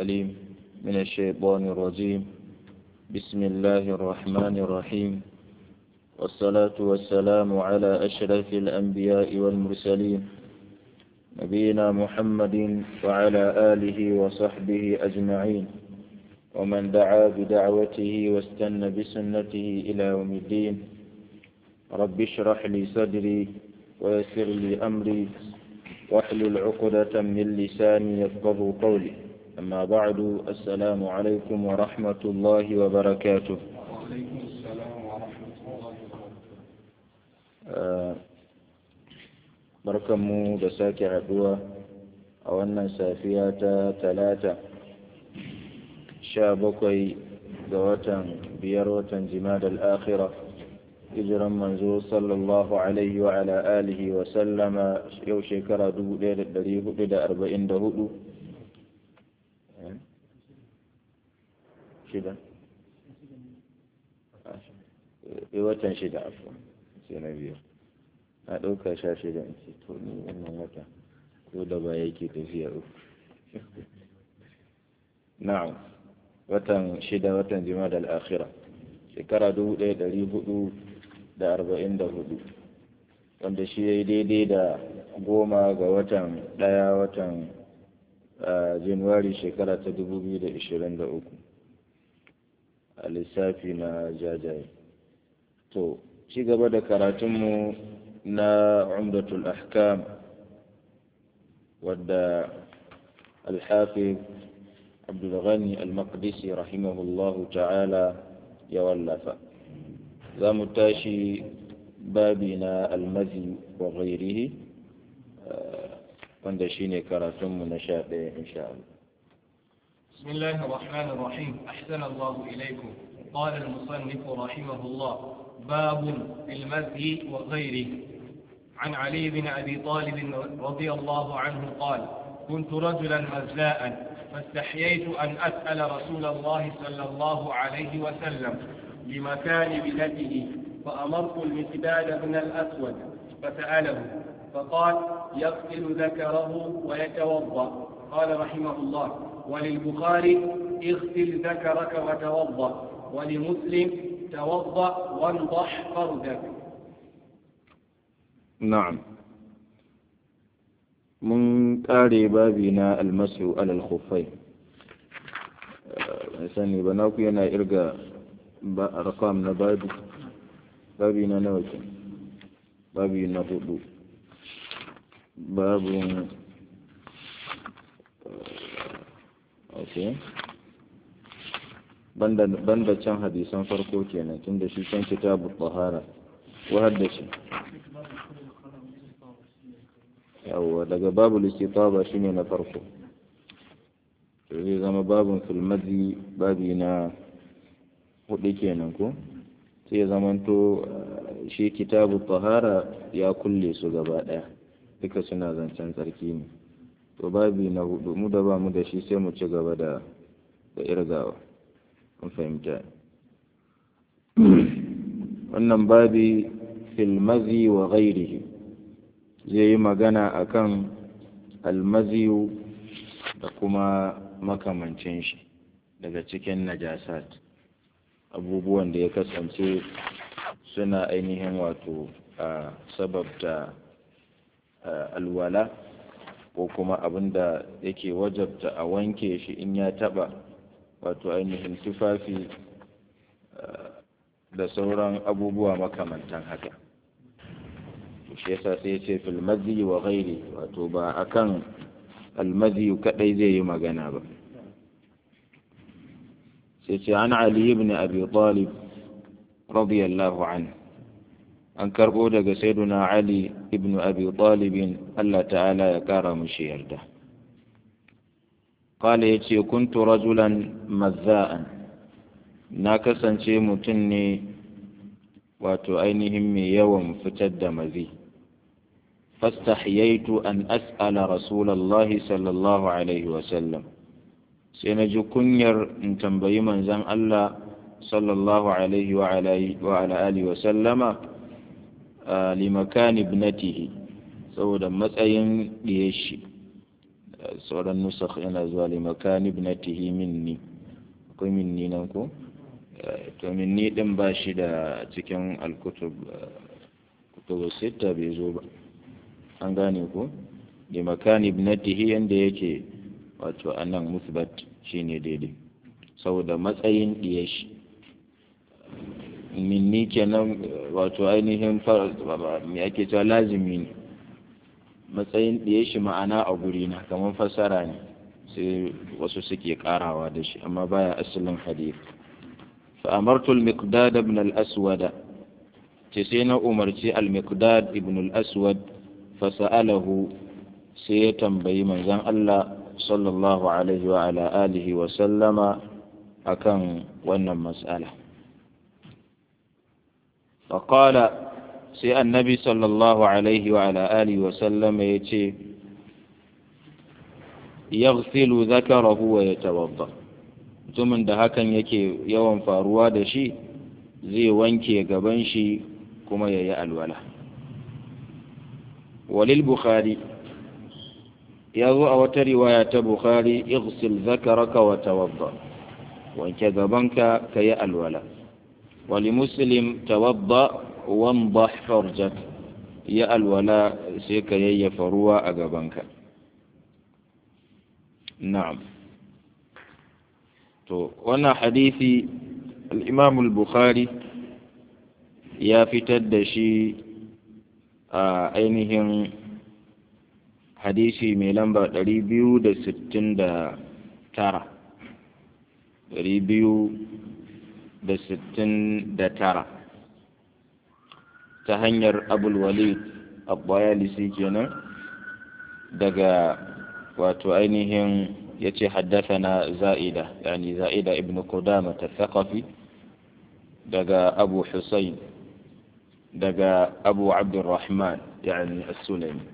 الأليم من الشيطان الرجيم بسم الله الرحمن الرحيم والصلاة والسلام على أشرف الأنبياء والمرسلين نبينا محمد وعلى آله وصحبه أجمعين ومن دعا بدعوته واستنى بسنته إلى يوم الدين رب اشرح لي صدري ويسر لي أمري واحلل عقدة من لساني يفقه قولي أما بعد السلام عليكم ورحمة الله وبركاته وعليكم السلام ورحمة الله وبركاته barkanmu da sake haduwa a wannan safiya ta talata sha bakwai ga watan biyar watan jimada al'akhira hijiran manzo sallallahu alaihi wa ala alihi wa sallama yau shekara 1444 shida watan shida afuwa sai na biyu na ɗauka sha shida in ce to ni wannan wata ko da ba yake tafiya uku na'am watan shida watan jima'a al-akhira shekara dubu ɗaya ɗari hudu da arba'in da hudu wanda shi ya yi daidai da goma ga watan ɗaya watan januwari shekara ta dubu biyu da ishirin da uku a lissafi na jajaye to ci gaba da karatunmu na umdatul ahkam wadda alhafiz abdulghani al-maqdisi rahimahullahu ta'ala ya wallafa za mu tashi babi na almazi wa ghairihi wanda shine karatunmu na sha ɗaya insha Allah بسم الله الرحمن الرحيم أحسن الله إليكم قال المصنف رحمه الله باب في المزي وغيره عن علي بن أبي طالب رضي الله عنه قال كنت رجلا مزاء فاستحييت أن أسأل رسول الله صلى الله عليه وسلم لمكان ابنته فأمرت المقداد بن الأسود فسأله فقال يغسل ذكره ويتوضأ قال رحمه الله وللبخاري اغسل ذكرك وتوضأ ولمسلم توضأ وانضح فردك na'am mun ƙare babi na almasu alal khufai ban sani ba naku yana irga ba rakam na babi babi na nawa ke babi na hudu babun ok banda can hadisan farko kenan tun da shi can kitabu tahara wahar da shi yawwa daga babu istitaba shine na farko zai zama babun filmazi babi na hudu kenan ko sai ya zamanto shi kitabu tahara ya kulle su gaba daya duka suna zancen tsarki ne to babi na hudu mu da ba mu da shi sai mu ci gaba da da irgawa kun fahimta wannan babi filmazi wa ghairihi zai yi magana akan almaziyu da kuma makamancin shi daga cikin najasat abubuwan da ya kasance suna ainihin wato a sababta alwala ko kuma abin da yake wajabta a wanke shi in ya taba wato ainihin tufafi da sauran abubuwa makamantan haka shi yasa sai ya ce fil madhi wa ghairi wato ba akan almadhi kadai zai yi magana ba sai ce an ali ibn abi talib radiyallahu anhu an karbo daga sayyiduna ali ibn abi talib Allah ta'ala ya kara mushi yarda qala yace kuntu rajulan mazza'an na kasance mutum ne wato ainihin mai yawan fitar da mazi fastahyaitu an as'ala rasulallahi sallallahu alaihi wasallam sai na ji kunyar in tambayi manzon Allah sallallahu alaihi wa ala alihi wa sallama limakani ibnatihi saboda matsayin ɗiye shi sauran nusakh yana zuwa li makani ibnatihi minni akwai minni nan ko to minni din ba shi da cikin alkutub kutubu sita bai zo ba an gane ko li makani ibnatihi yanda yake wato anan musbat shine daidai saboda matsayin diye shi minni kenan wato ainihin me ake cewa lazimi ne matsayin ɗaya shi ma'ana a guri na kamar fassara ne sai wasu suke karawa da shi amma baya asalin hadith fa amartu al-miqdad ibn al-aswad ce sai na umarci al-miqdad ibn al-aswad fa sa'alahu sai ya tambayi manzon Allah sallallahu alaihi wa ala alihi wa sallama akan wannan mas'ala فقال sai annabi sallallahu alaihi wa ala alihi wa sallam ya ce yaghsilu zakarahu wa yatawadda mutumin da hakan yake yawan faruwa da shi zai wanke gaban shi kuma ya yi alwala walil bukhari ya zo a wata riwaya ta bukhari ighsil zakaraka wa tawadda wanke gabanka ka yi alwala wali muslim tawadda wamdah farjak ya alwala sai ka yayyafa ruwa a gabanka na'am to wannan hadisi al-imam al-bukhari ya fitar da shi a ainihin hadisi mai lamba 269 269 ta hanyar abulwalid abbayalisi kenan daga wato ainihin ya ce na za'ida yani za'ida ibn qudama tathaqafi daga abu husayn daga abu abdurrahman yani as-sulami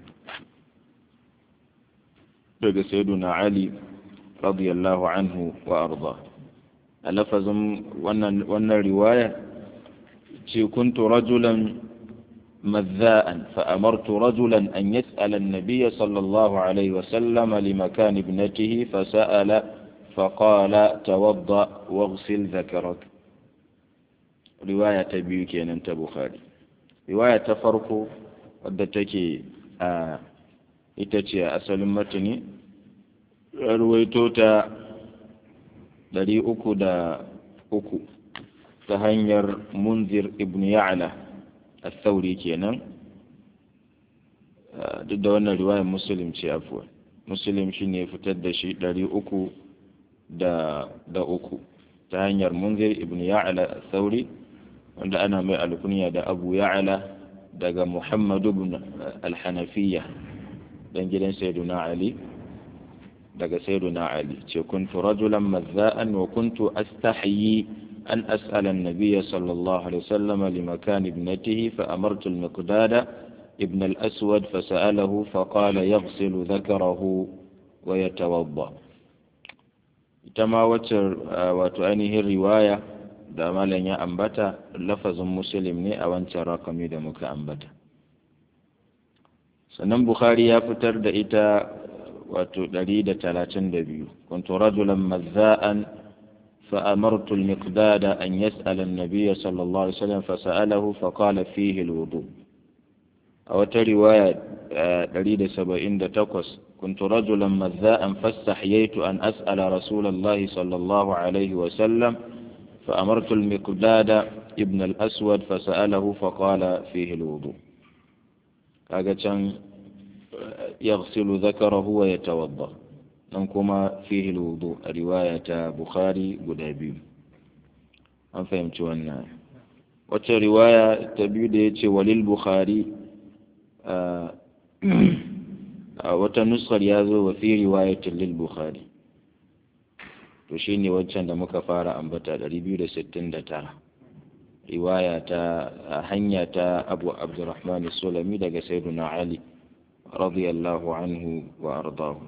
daga sayyiduna ali radiyallahu anhu wa arda a lafazin wannan riwaya ce kuntu rajulan مذاء فأمرت رجلا أن يسأل النبي صلى الله عليه وسلم لمكان ابنته فسأل فقال توضأ واغسل ذكرك رواية بيوك أنت بخاري رواية فرق ودتك itace a asalin matani ruwaito ta ɗari uku da uku ta hanyar munzir ibn ya'la الثوري kenan duk da wannan riwayar muslim ce afuwa muslim shi ne fitar da shi ɗari uku da uku ta hanyar munzir ibn ya'ala sauri wanda ana mai alkunya da abu ya'ala daga muhammadu ibn alhanafiya dan gidan sayyiduna ali daga sayyiduna ali ce kuntu rajulan mazza'an wa kuntu astahyi أن أسأل النبي صلى الله عليه وسلم لمكان ابنته فأمرت المقداد ابن الأسود فسأله فقال يغسل ذكره ويتوضأ تما وتر وتؤنيه الرواية da malam ya ambata lafazin muslim ne a wancan rakami da muka ambata sannan bukhari ya fitar da ita wato 132 kuntu rajulan mazza'an فأمرت المقداد أن يسأل النبي صلى الله عليه وسلم فسأله فقال فيه الوضوء أو رواية دليل سبعين تقص كنت رجلا مذاء فاستحييت أن أسأل رسول الله صلى الله عليه وسلم فأمرت المقداد ابن الأسود فسأله فقال فيه الوضوء كاغا يغسل ذكره ويتوضأ nan kuma fihi wudu a riwaya ta bukhari guda biyu an fahimci wannan wacce riwaya ta biyu da ya ce walil bukhari a wata nuskar ya zo wa fi riwayatin lil bukhari to shi ne waccan da muka fara ambata 269 riwaya ta hanya ta abu abdurrahman sulami daga sayyiduna ali radiyallahu anhu wa ardahu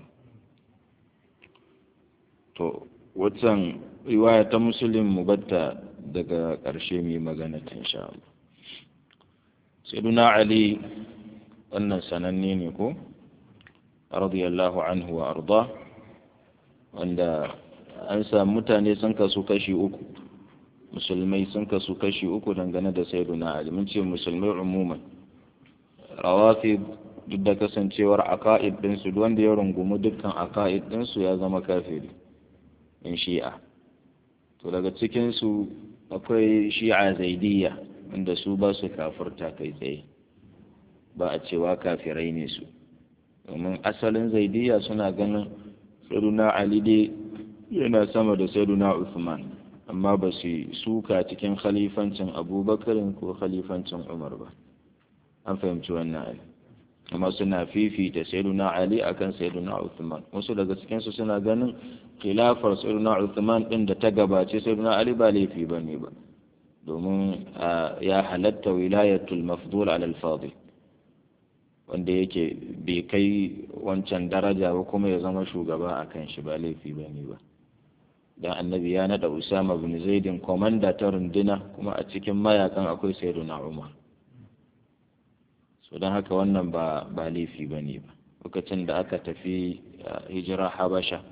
to waccan riwaya ta musulun mu batta daga ƙarshe mai magana ta insha Allah sayyiduna ali wannan sananne ne ko radiyallahu anhu wa arda wanda an samu mutane sun kasu kashi uku musulmai sun kasu kashi uku dangane da sayyiduna ali mun ce musulmai umuman rawafi duk da kasancewar aka'id ɗinsu wanda ya rungumi dukkan aka'id ɗinsu ya zama kafiri in shi'a to daga cikinsu akwai shi'a zaidiyya inda su ba su kafirta kai tsaye ba a cewa kafirai ne su domin asalin zaidiyya suna ganin sayyiduna ali dai yana sama da sayyiduna usman amma ba su suka cikin khalifancin abubakarin ko khalifancin umar ba an fahimci wannan ali amma suna fifita sayyiduna ali akan sayyiduna uthman wasu daga cikin su suna ganin khilafar sayyiduna uthman din da ta gabace sayyiduna ali ba laifi bane ba domin ya halatta wilayatul mafdul ala al-fadil wanda yake bai kai wancan daraja ba kuma ya zama shugaba akan shi ba laifi bane ba dan annabi ya nada usama bin zaidin komanda ta runduna kuma a cikin mayakan akwai sayyiduna umar so don haka wannan ba ba laifi ba ne ba lokacin da aka tafi hijira habasha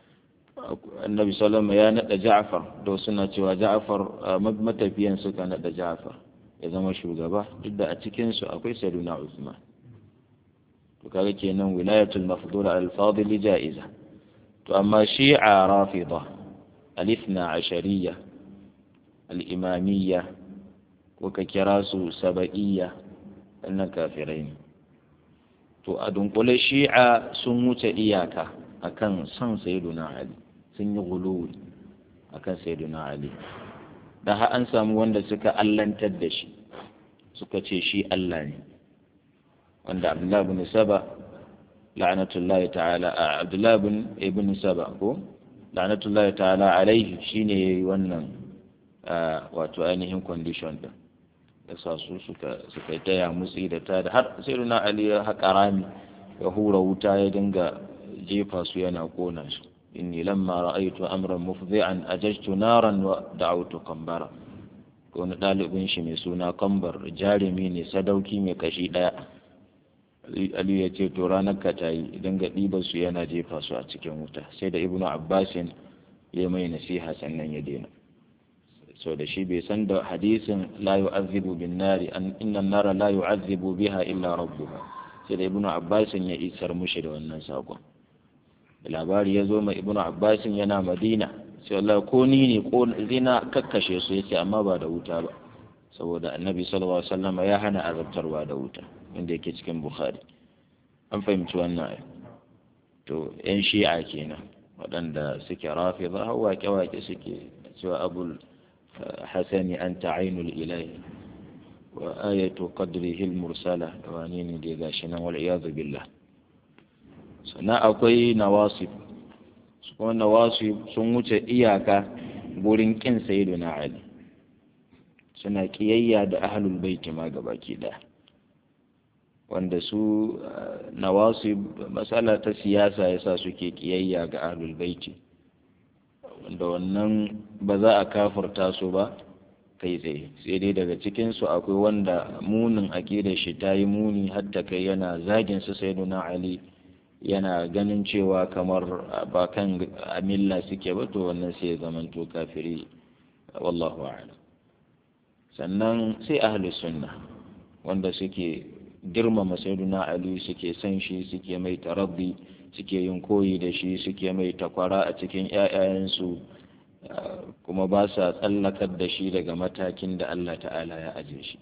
annabi salama ya naɗa ja'far da suna cewa ja'far matafiyan suka naɗa ja'far ya zama shugaba duk da a cikinsu akwai sayyiduna usman to kaga kenan wilayatul mafdul al fadil ja'iza to amma shi'a rafida al-ithna ashariyya al-imamiyya ko ka kira su saba'iyya wannan kafirai ne to a dunkule shi'a sun wuce iyaka akan son sayyiduna ali sun yi guluwi akan sayyiduna ali da har an samu wanda suka allantar da shi suka ce shi Allah ne wanda Abdullahi bin Saba la'anatullahi ta'ala Abdullahi bin ibn Saba ko la'anatullahi ta'ala alaihi shine yayi wannan wato ainihin condition din ya sa su suka suka taya mutsi da ta da har sai na ali ya haƙa rami ya hura wuta ya dinga jefa su yana kona su inni lamma ra'aytu amran mufdhi'an ajajtu naran wa da'awtu qambara ko wani ɗalibin shi mai suna kambar jarumi ne sadauki mai kashi ɗaya aliyu ya ce to ranar ka ta yi dinga ɗiba su yana jefa su a cikin wuta sai da ibnu abbasin ya mai nasiha sannan ya daina so da shi bai san da hadisin la yu'azzibu bin nari an inna nara la yu'azzibu biha illa rabbuha sai da ibnu abbasin ya isar mushi da wannan sakon labari ya zo mai ibnu abbasin yana madina sai Allah ko ni ne ko zina kakkashe su yace amma ba da wuta ba saboda annabi sallallahu alaihi wasallam ya hana azabtarwa da wuta inda yake cikin bukhari an fahimci wannan ai to yan shi'a kenan waɗanda suke rafida har waƙe-waƙe suke cewa abul حسن أنت عين الإله وآية قدره المرسلة وانين دي غاشنا والعياذ بالله سنا أكوي نواصب سكون نواصب سنوة إياكا gurin ƙin sayyiduna Ali suna kiyayya da ahlul baiti ma gabaki ɗaya wanda su nawasib matsala ta siyasa yasa suke kiyayya ga ahlul baiti wanda wannan ba za a kafarta su ba kai tsaye sai dai daga cikinsu akwai wanda munin aƙidar shi ta yi muni hatta kai yana zagin su sai ali yana ganin cewa kamar ba kan amilla suke ba to wannan sai ya zamanto kafiri wallahu a'lam sannan sai ahli sunna wanda suke girmama sayyiduna ali suke san shi suke mai taraddi suke yin koyi da shi suke mai takwara a cikin ‘ya'yayensu kuma ba sa tsallakar da shi daga matakin da Allah ta'ala ya aje shi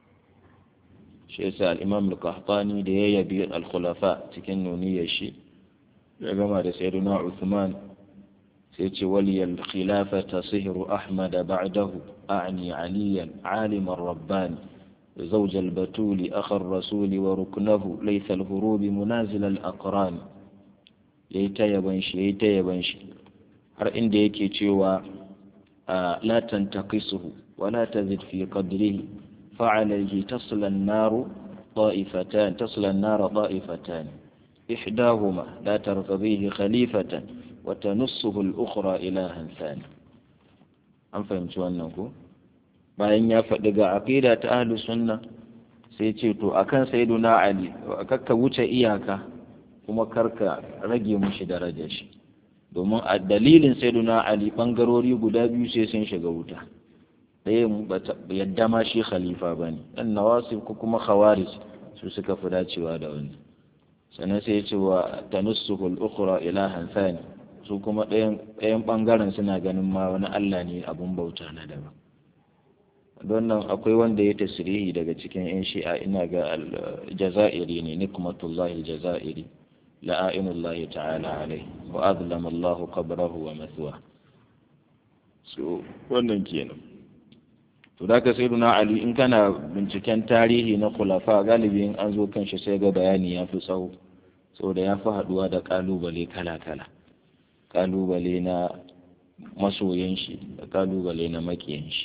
shi yasa al'imam al-qahtani da ya yabi al-khulafa cikin nuniyar shi ya gama da sayyiduna Uthman sai ce waliyal khilafata sihru ahmad ba'dahu a'ni aliyan aliman rabbani زوج البتول أخ الرسول وركنه ليس الهروب منازل الأقران ya yi ta yaban shi ya yi ta yaban shi har inda yake cewa la tantaqisuhu wa la tazid fi qadrihi fa alayhi tasla an-nar ta'ifatan tasla an-nar ta'ifatan ihdahuma la tartadihi khalifatan wa tanussuhu al-ukhra ilahan thani an fahimci wannan ko bayan ya faɗi ga aqida ta ahlus sunna sai ce to akan sayyiduna ali kakka wuce iyaka kuma karka rage mushi darajar shi domin a dalilin sayyiduna ali bangarori guda biyu sai sun shiga wuta ɗaya yadda ma shi khalifa ba ne ɗan nawasif ko kuma khawarij su suka fi dacewa da wani sannan sai ya ce wa tanussuhul ukhra ilahan thani su kuma ɗayan ɓangaren suna ganin ma wani Allah ne abun bauta na daban don nan akwai wanda ya tasirihi daga cikin 'yan shi'a ina ga jazairi ne nikmatullahi jazairi la'ainullahi ta'ala alai wa azlama Allahu qabrahu wa mathwa so wannan kenan to da ka sayyiduna ali in kana binciken tarihi na khulafa galibi in an zo kan shi sai ga bayani ya fi tsawo saboda ya fi haduwa da kalubale kala kala kalubale na masoyan shi da kalubale na makiyan shi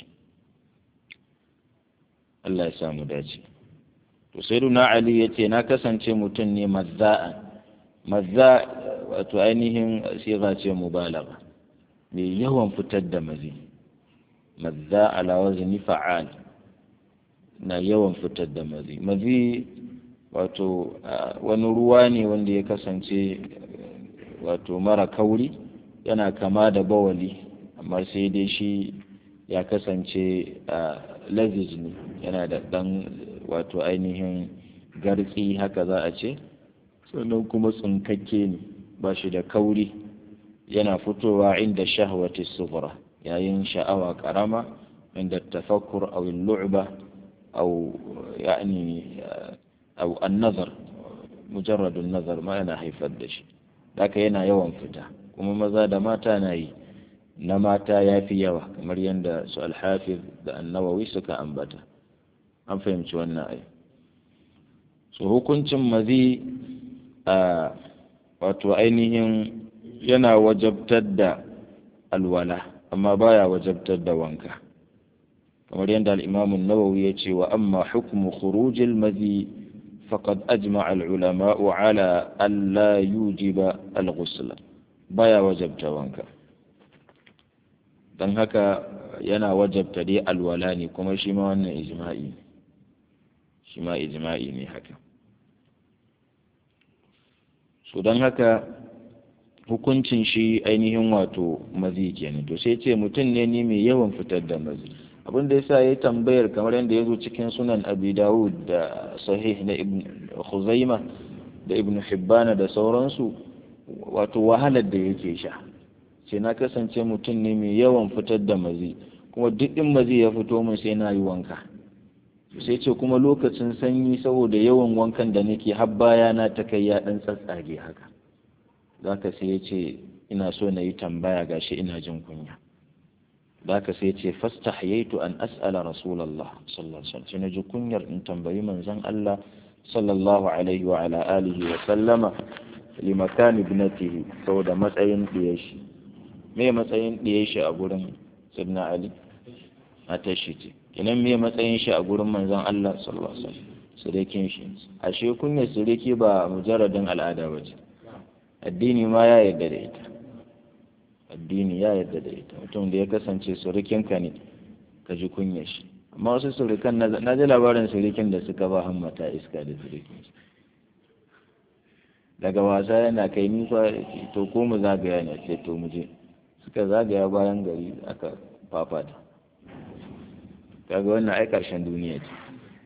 Allah ya samu dace to sayyiduna ali yace na kasance mutum ne mazza'an mazza wato ainihin siga ce mubalagha mai yawan fitar da mazi mazza ala wazni fa'al na yawan fitar da mazi mazi wato wani ruwa ne wanda ya kasance wato mara kauri yana kama da bawali amma sai dai shi ya kasance laziz ne yana da ɗan wato ainihin gartsi haka za a ce sannan kuma tsinkakke ne ba shi da kauri yana fitowa inda shahwati sughra yayin sha'awa karama inda tafakkur aw al-lu'ba aw yani aw an-nazar mujarrad an-nazar ma yana haifar da shi haka yana yawan fita kuma maza da mata na yi na mata ya fi yawa kamar yadda su alhafiz da annawawi suka ambata an fahimci wannan ai so hukuncin mazi a wato ainihin yana wajabtar da alwala amma baya wajabtar da wanka kamar yadda al'imamun nawawi ya ce wa amma hukumu khurujil mazi faqad ajma'a al-ulama'u ala alla yujiba al-ghusl baya wajabta wanka don haka yana wajabta dai alwala ne kuma shi ma wannan ijma'i ne shi ma ijma'i ne haka so don haka hukuncin shi ainihin wato mazi kenan to sai ce mutum ne ni mai yawan fitar da mazi abin da yasa ya tambayar kamar yadda ya zo cikin sunan abi dawud da sahih na ibn khuzaima da ibn hibbana da sauransu wato wahalar da yake sha sai na kasance mutum ne mai yawan fitar da mazi kuma duk in mazi ya fito min sai na yi wanka sai ce kuma lokacin sanyi saboda yawan wankan da nake har baya na ta kai ya dan tsatsage haka zaka sai ya ce ina so na yi tambaya gashi ina jin kunya zaka sai ya ce fastahyaitu an as'ala rasulullah sallallahu alaihi wasallam sai na ji kunyar in tambayi manzon Allah sallallahu alaihi wa ala alihi wa sallama limakani ibnatihi saboda matsayin diyar shi me matsayin ɗiye shi a gurin sidna ali matar shi ce kinan me matsayin shi a gurin manzon Allah sallallahu alaihi wasallam surekin shi ashe kunya sureki ba mujarradin al'ada ba ce addini ma ya yarda da ita addini ya yarda da ita mutum da ya kasance surukinka ne ka ji kunya shi amma wasu surukan na ji labarin surukin da suka ba hammata iska da surukin shi daga wasa yana kai nisa to ko mu zagaya ne ce to mu je suka zagaya bayan gari aka fafata kaga wannan ai karshen duniya ce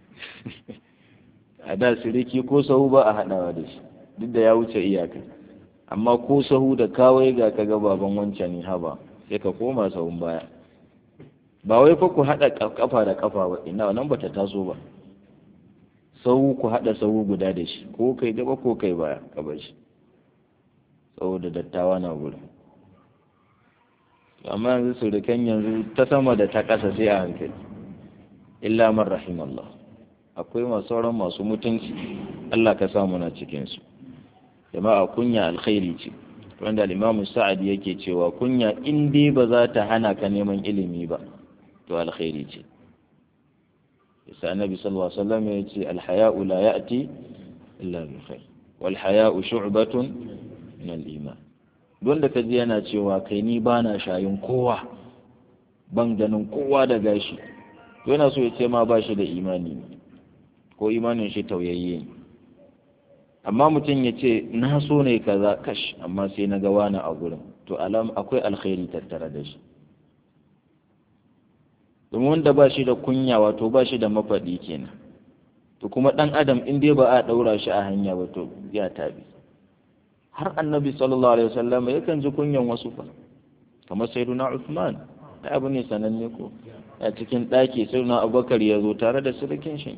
a da siriki ko sahu ba a haɗawa da shi duk da ya wuce iyaka amma ko sahu da kawai ga kaga baban wancan ne haba sai ka koma sahun baya ba wai fa ku haɗa kafa da kafa ba ina nan bata taso ba sahu ku haɗa sahu guda da shi ko kai gaba ko kai baya ka bar shi saboda dattawa na gurin amma yanzu surukan yanzu ta sama da ta ƙasa sai a hankali illa man rahimallah akwai masu sauran masu mutunci Allah ka samu na cikinsu jama'a kunya alkhairi ce wanda al-Imam Sa'ad yake cewa kunya in dai ba za ta hana ka neman ilimi ba to alkhairi ce yasa annabi sallallahu alaihi wasallam ya ce al-haya'u la ya'ti illa bi khair wal haya'u shu'batun min al-iman wanda ka ji yana cewa kai ni ba na shayin kowa ban ganin kowa da gashi yana so ya ce ma ba shi da imani ne ko imanin shi tauyayye ne amma mutum ya ce na so ne kaza kash amma sai na ga wani a gurin to alam akwai alkhairi tattare da shi domin wanda ba shi da kunya wato ba shi da mafaɗi kenan to kuma ɗan adam in dai ba a ɗaura shi a hanya ba to ya tabi har annabi sallallahu alaihi wasallam yakan ji kunyan wasu fa kamar sayyiduna Uthman da abu ne sananne ko a cikin ɗaki sayyiduna Abubakar ya zo tare da surukin shi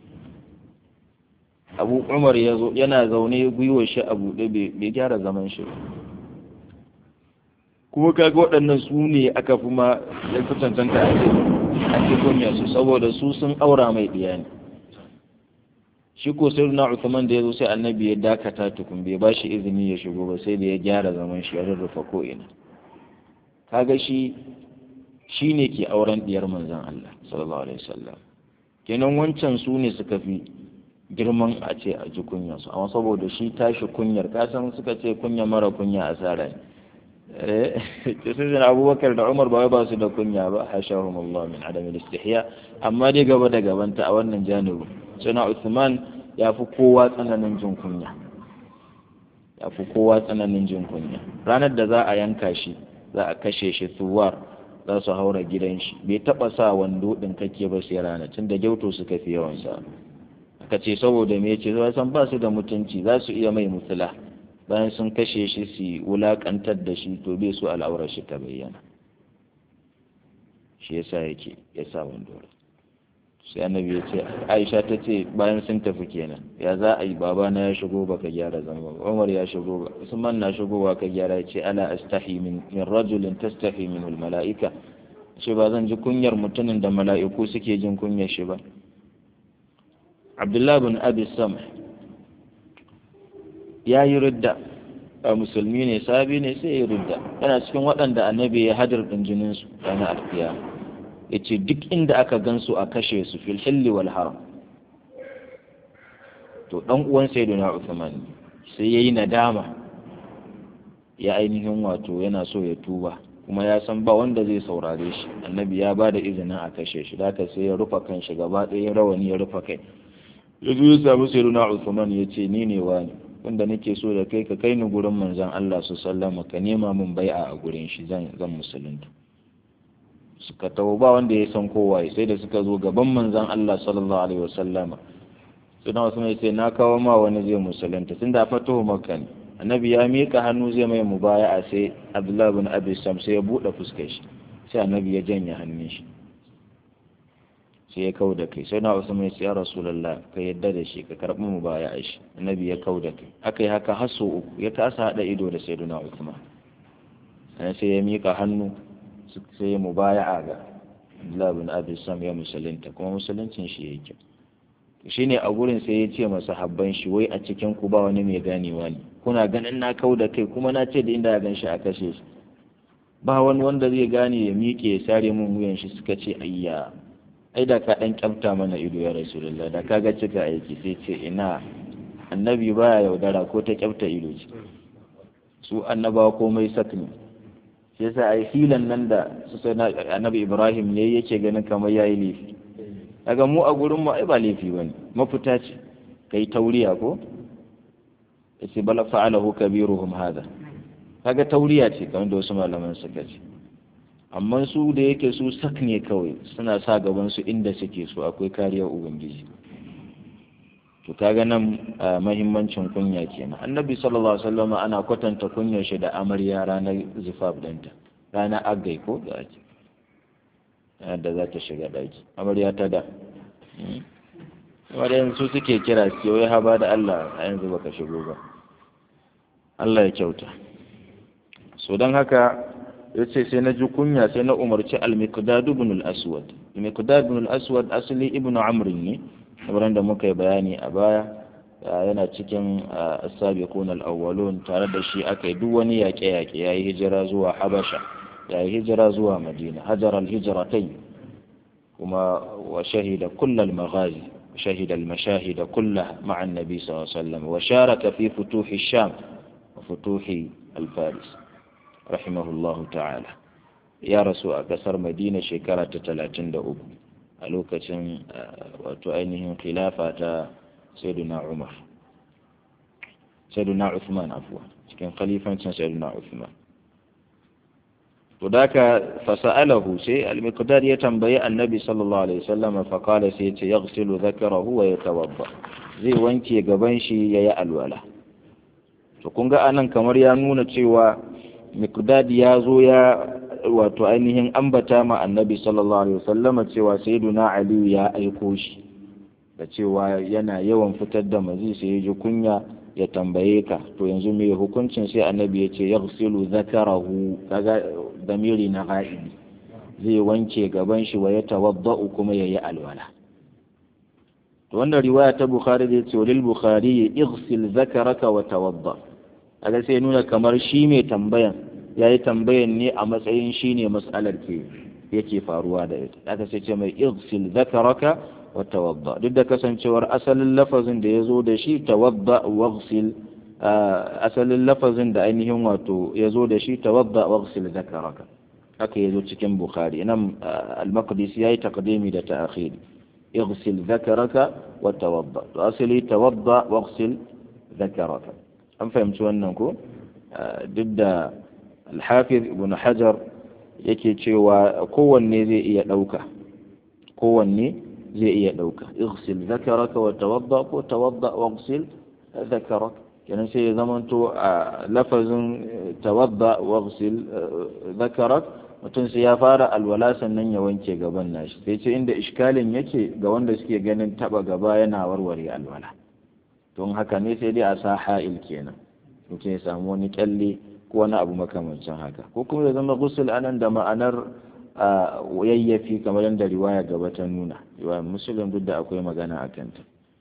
Abu Umar ya zo yana zaune gwiwar shi a buɗe bai gyara zaman shi ba kuma kaga waɗannan su ne aka fi ma ya fi cancanta a ce a ce kunya su saboda su sun aura mai ɗiya ne shi ko sai na Uthman da ya zo sai annabi ya dakata tukun bai ba shi izini ya shigo ba sai da ya gyara zaman shi ya rurrufa ko ina kaga shi shi ne ke auren diyar manzon Allah sallallahu alaihi wasallam kenan wancan su ne suka fi girman a ce a ji kunyar su amma saboda shi tashi kunyar kasan suka ce kunya mara kunya asara ne eh sai abubakar da umar ba ba su da kunya ba hashahum Allah min adam istihya amma dai gaba da gabanta a wannan janibin suna Uthman ya fi kowa tsananin jin kunya ya fi kowa tsananin jin kunya ranar da za a yanka shi za a kashe shi tuwar za su haura gidan shi bai taba sa wando din kake ba sai rana tun da gyauto suka fi yawan sa aka ce saboda me yace zai san ba su da mutunci za su iya mai mutula bayan sun kashe shi su wulakantar da shi to bai su al'aurar shi ta bayyana shi yasa yake ya sa wando sai annabi ya ce aisha ta ce bayan sun tafi kenan ya za a yi babana ya shigo baka gyara zama ba umar ya shigo ba usman na shigowa ka gyara ya ce ala astahi min min rajulin tastahi min al mala'ika shi ba zan ji kunyar mutumin da mala'iku suke jin kunyar shi ba abdullahi bin abi sam ya yi ridda a musulmi ne sabi ne sai ya ridda yana cikin waɗanda annabi ya hadir ɗin jininsu ranar alkiyama ya ce duk inda aka gansu a kashe su fil hilli wal haram to dan uwan sayyidina Uthman sai yayi nadama ya ainihin wato yana so ya tuba kuma ya san ba wanda zai saurare shi annabi ya bada izinin a kashe shi da sai ya rufa kan shi gaba ɗaya rawani ya rufa kai ya zo ya samu sayyidina Uthman ya ce ni ne wani wanda nake so da kai ka kai ni gurin manzon Allah su sallama ka nema min bai'a a gurin shi zan zan musulunta suka tawo ba wanda ya san kowa sai da suka zo gaban manzon Allah sallallahu alaihi wasallama suna wasu mai sai na kawo ma wani zai musulunta tunda fatuhu makka ne annabi ya miƙa hannu zai mai mubaya'a sai abdullahi bin abi sam sai ya buɗe fuskar shi sai annabi ya janye hannun shi sai ya kau da kai sai na wasu mai sai ya rasulullah ka yadda da shi ka karɓi mubaya'a shi annabi ya kau da kai aka yi haka har sau uku ya kasa haɗa ido da sayyiduna usman sai ya miƙa hannu sai ya mubaya'a ga abdullahi bin abi sam ya musulunta kuma musuluncin shi ya kyau shine a gurin sai ya ce masa habban shi wai a cikin ku ba wani mai ganewa ne kuna ganin na kau da kai kuma na ce da inda ya gan shi a kashe shi ba wani wanda zai gane ya miƙe ya sare mun wuyan shi suka ce ayya ai da ka dan kyamta mana ido ya rasulullah da ka ga cika aiki sai ce ina annabi baya yaudara ko ta kyamta ido ce su annabawa komai sak ne shi yasa ai hilan nan da su sai annabi ibrahim yayi yake ganin kamar yayi laifi daga mu a gurin mu ai ba laifi bane mafita ce kai tauriya ko yace bala fa'alahu kabiruhum hada kaga tauriya ce kamar da wasu malaman suka ce amma su da yake su sak ne kawai suna sa gaban su inda suke so akwai kariyar ubangiji to kaga nan mahimmancin kunya kenan annabi sallallahu alaihi wasallam ana kwatanta kunyar shi da amarya ranar zifaf danta ranar agai ko da ake da za ta shiga ɗaki amarya ta da wadda yanzu suke kira su wai haba da Allah a yanzu baka shigo ba Allah ya kyauta so don haka ya ce sai na ji kunya sai na umarci al-miqdad ibn al-aswad al-miqdad ibn al-aswad asali ibn amr ne kamar da muka yi bayani a baya yana cikin as-sabiqun al-awwalun tare da shi aka yi duk wani yaƙe-yaƙe yayi hijira zuwa habasha ya yi hijira zuwa madina hajar alhijratai kuma wa shahida kullal maghazi شهد المشاهد كلها مع النبي صلى الله عليه وسلم وشارك في فتوح الشام وفتوح الفارس رحمه الله تعالى يا رسول أكثر مدينة شكرة تلاتين دا أبو ألوكة وتؤينهم خلافة سيدنا عمر sayyiduna Uthman afwa cikin khalifancin sayyiduna Uthman to daka fasa'alahu sai al-miqdad ya tambayi annabi sallallahu alaihi wasallam fa qala sai yace yaghsilu dhakarahu wa yatawadda zai wanke gaban shi yayi alwala to kun ga anan kamar ya nuna cewa miqdad ya zo ya wato ainihin ambata ma annabi sallallahu alaihi wasallama cewa sayyiduna ali ya aiko shi da cewa yana yawan fitar da mazi sai ya ji kunya ya tambaye ka to yanzu me hukuncin sai annabi ya ce yaghsilu zakarahu kaga damiri na ga'ibi zai wanke gaban shi wa ya tawadda'u kuma yayi alwala to wannan riwaya ta bukhari da ce lil bukhari ighsil zakaraka wa tawadda kaga sai nuna kamar shi mai tambayan yayi tambayan ne a matsayin shi ne mas'alar ke yake faruwa da ita aka sai ce mai ighsil zakaraka wa tawadda duk da kasancewar asalin lafazin da ya zo da shi tawadda waghsil asalin lafazin da ainihin wato ya zo da shi tawadda waghsil zakaraka haka ya zo cikin bukhari nan al-maqdisi yayi taqdimi da ta'khiri اغسل ذكرك وتوضا اصلي توضا واغسل ذكرك an fahimci wannan ko duk da alhafiz ibn hajar yake cewa kowanne zai iya ɗauka kowanne zai iya ɗauka igsil zakaraka wa tawadda ko tawadda wa igsil zakaraka kenan sai ya zamanto a lafazin tawadda wa igsil zakarak mutum sai ya fara alwala sannan ya wanke gaban nashi sai ce inda iskalin yake ga wanda suke ganin taba gaba yana warware alwala don haka ne sai dai a sa ha'il kenan mutum ya samu wani kyalle ko wani abu makamancin haka ko kuma ya zama gusul anan da ma'anar yayyafi kamar yadda riwaya gaba ta nuna riwaya musulun duk da akwai magana a kanta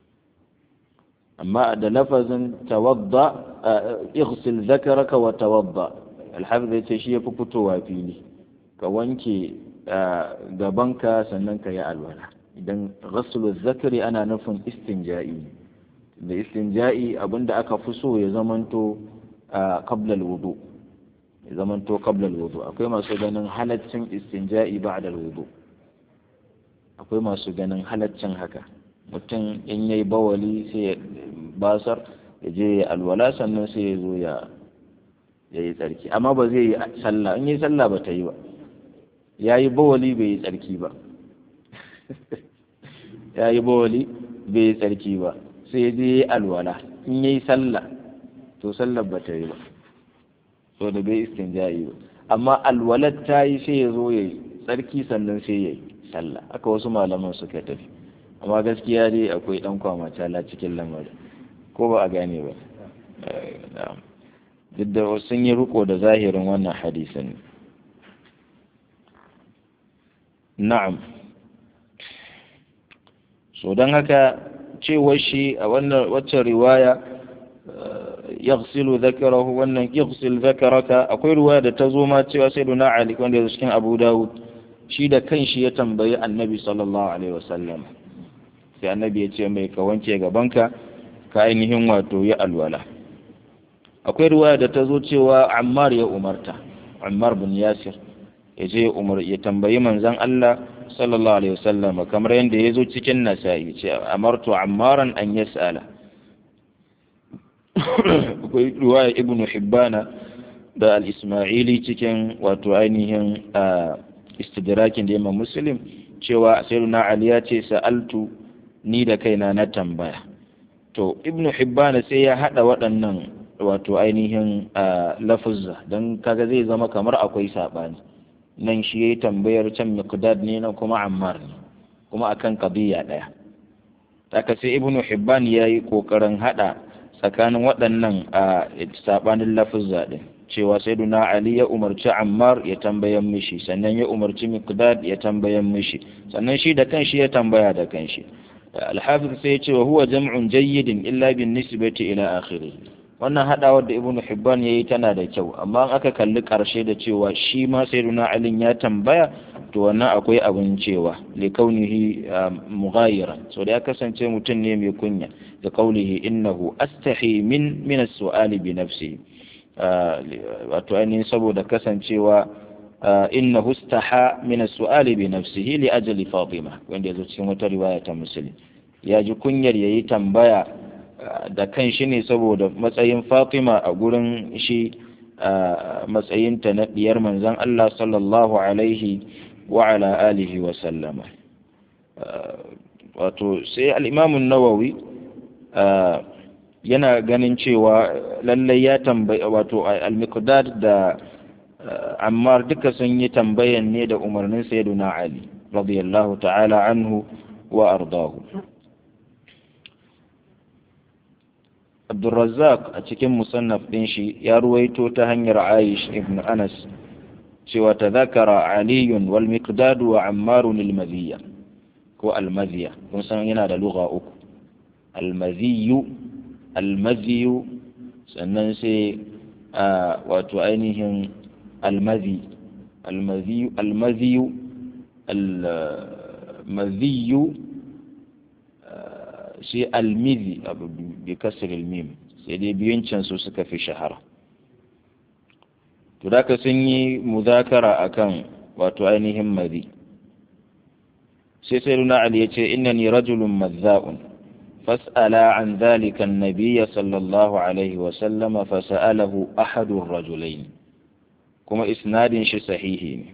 amma da lafazin tawadda ighsil zakaraka wa tawadda alhafiz ya ce shi ya fi fitowa fili ka wanke gabanka sannan ka yi alwala idan ghaslu zakari ana nufin istinja'i da istinja'i abinda aka fi so ya zamanto qabla alwudu ya zamanto qabla alwudu akwai masu ganin halaccin istinja'i ba'da alwudu akwai masu ganin halaccin haka mutum in yayi bawali sai ya basar ya je ya alwala sannan sai ya zo ya yi tsarki amma ba zai yi sallah in yi sallah ba ta yi ba ya yi bawali bai yi tsarki ba ya yi bawali bai yi tsarki ba sai je yi alwala in yi sallah to sallar ba ta yi ba so da bai istinja'i ba amma alwalar ta yi sai ya zo ya yi tsarki sannan sai ya yi sallah haka wasu malaman suka tafi amma gaskiya dai akwai dan kwamacala cikin lamarin ko ba a gane ba duk da sun yi riko da zahirin wannan hadisin na'am so don haka cewar shi a wannan waccan riwaya yaghsilu dhakarahu wannan yaghsil dhakaraka akwai riwaya da ta zo ma cewa sai duna ali wanda ya cikin abu dawud shi da kanshi ya tambayi annabi sallallahu alaihi wasallam sai annabi ya ce mai ka wanke gabanka ka ainihin wato ya alwala akwai riwaya da ta zo cewa ammar ya umarta ammar bin yasir ya je umar ya tambayi manzon Allah sallallahu alaihi wasallam kamar yadda ya zo cikin nasa'i ce amartu ammaran an yas'ala akwai riwaya ibn hibbana da al-isma'ili cikin wato ainihin istidrakin da imam muslim cewa sayyiduna ali ya ce sa'altu ni da kaina na tambaya to ibn hibbana sai ya hada waɗannan wato ainihin lafuzza don kaga zai zama kamar akwai saɓani nan shi ya yi tambayar can miqdad ne nan kuma ammar ne kuma akan qadiyya ɗaya haka sai ibnu hibban ya yi ƙoƙarin haɗa tsakanin waɗannan a saɓanin lafuzza ɗin cewa sayyiduna ali ya umarci ammar ya tambayan mishi sannan ya umarci miqdad ya tambayan mishi sannan shi da kanshi ya tambaya da kanshi alhafiz sai ya ce wa huwa jam'un jayyidin illa bin nisbati ila akhirih wannan hadawar da ibnu hibban yayi tana da kyau amma in aka kalli karshe da cewa shi ma sayyiduna ali ya tambaya to wannan akwai abin cewa li kaunihi mughayiran so da ya kasance mutum ne mai kunya da kaulihi innahu astahi min min as-su'ali bi nafsi wato ainihin saboda kasancewa innahu istaha min as-su'ali bi nafsihi li ajli fatima wanda yazo cikin wata riwaya ta muslim ya ji kunyar yayi tambaya da kan shi ne saboda matsayin fatima a gurin shi matsayinta na diyar manzan Allah sallallahu alaihi wa ala alihi wa sallama wato sai al'imamun nawawi yana ganin cewa lallai ya tambayi wato al-miqdad da ammar duka sun yi tambayan ne da umarnin sayyiduna ali radiyallahu ta'ala anhu wa ardahu Abdulrazzaq a cikin musannaf ɗin shi ya ruwaito ta hanyar Aish ibn Anas cewa ta zakara aliyun wal miqdadu wa ammarun al ko al-madhiya kun san yana da lugha uku al-madhiyu al-madhiyu sannan sai wato ainihin al-madhi al-madhiyu al-madhiyu al-madhiyu sai almizi abu bi kasar mim sai dai biyun can su suka fi shahara to da sun yi muzakara akan wato ainihin mazi sai sai luna ali ya ce innani rajulun mazza'un fas'ala an dhalika an-nabiy sallallahu alaihi wa sallama fas'alahu ahadu ar-rajulayn kuma isnadin shi sahihi ne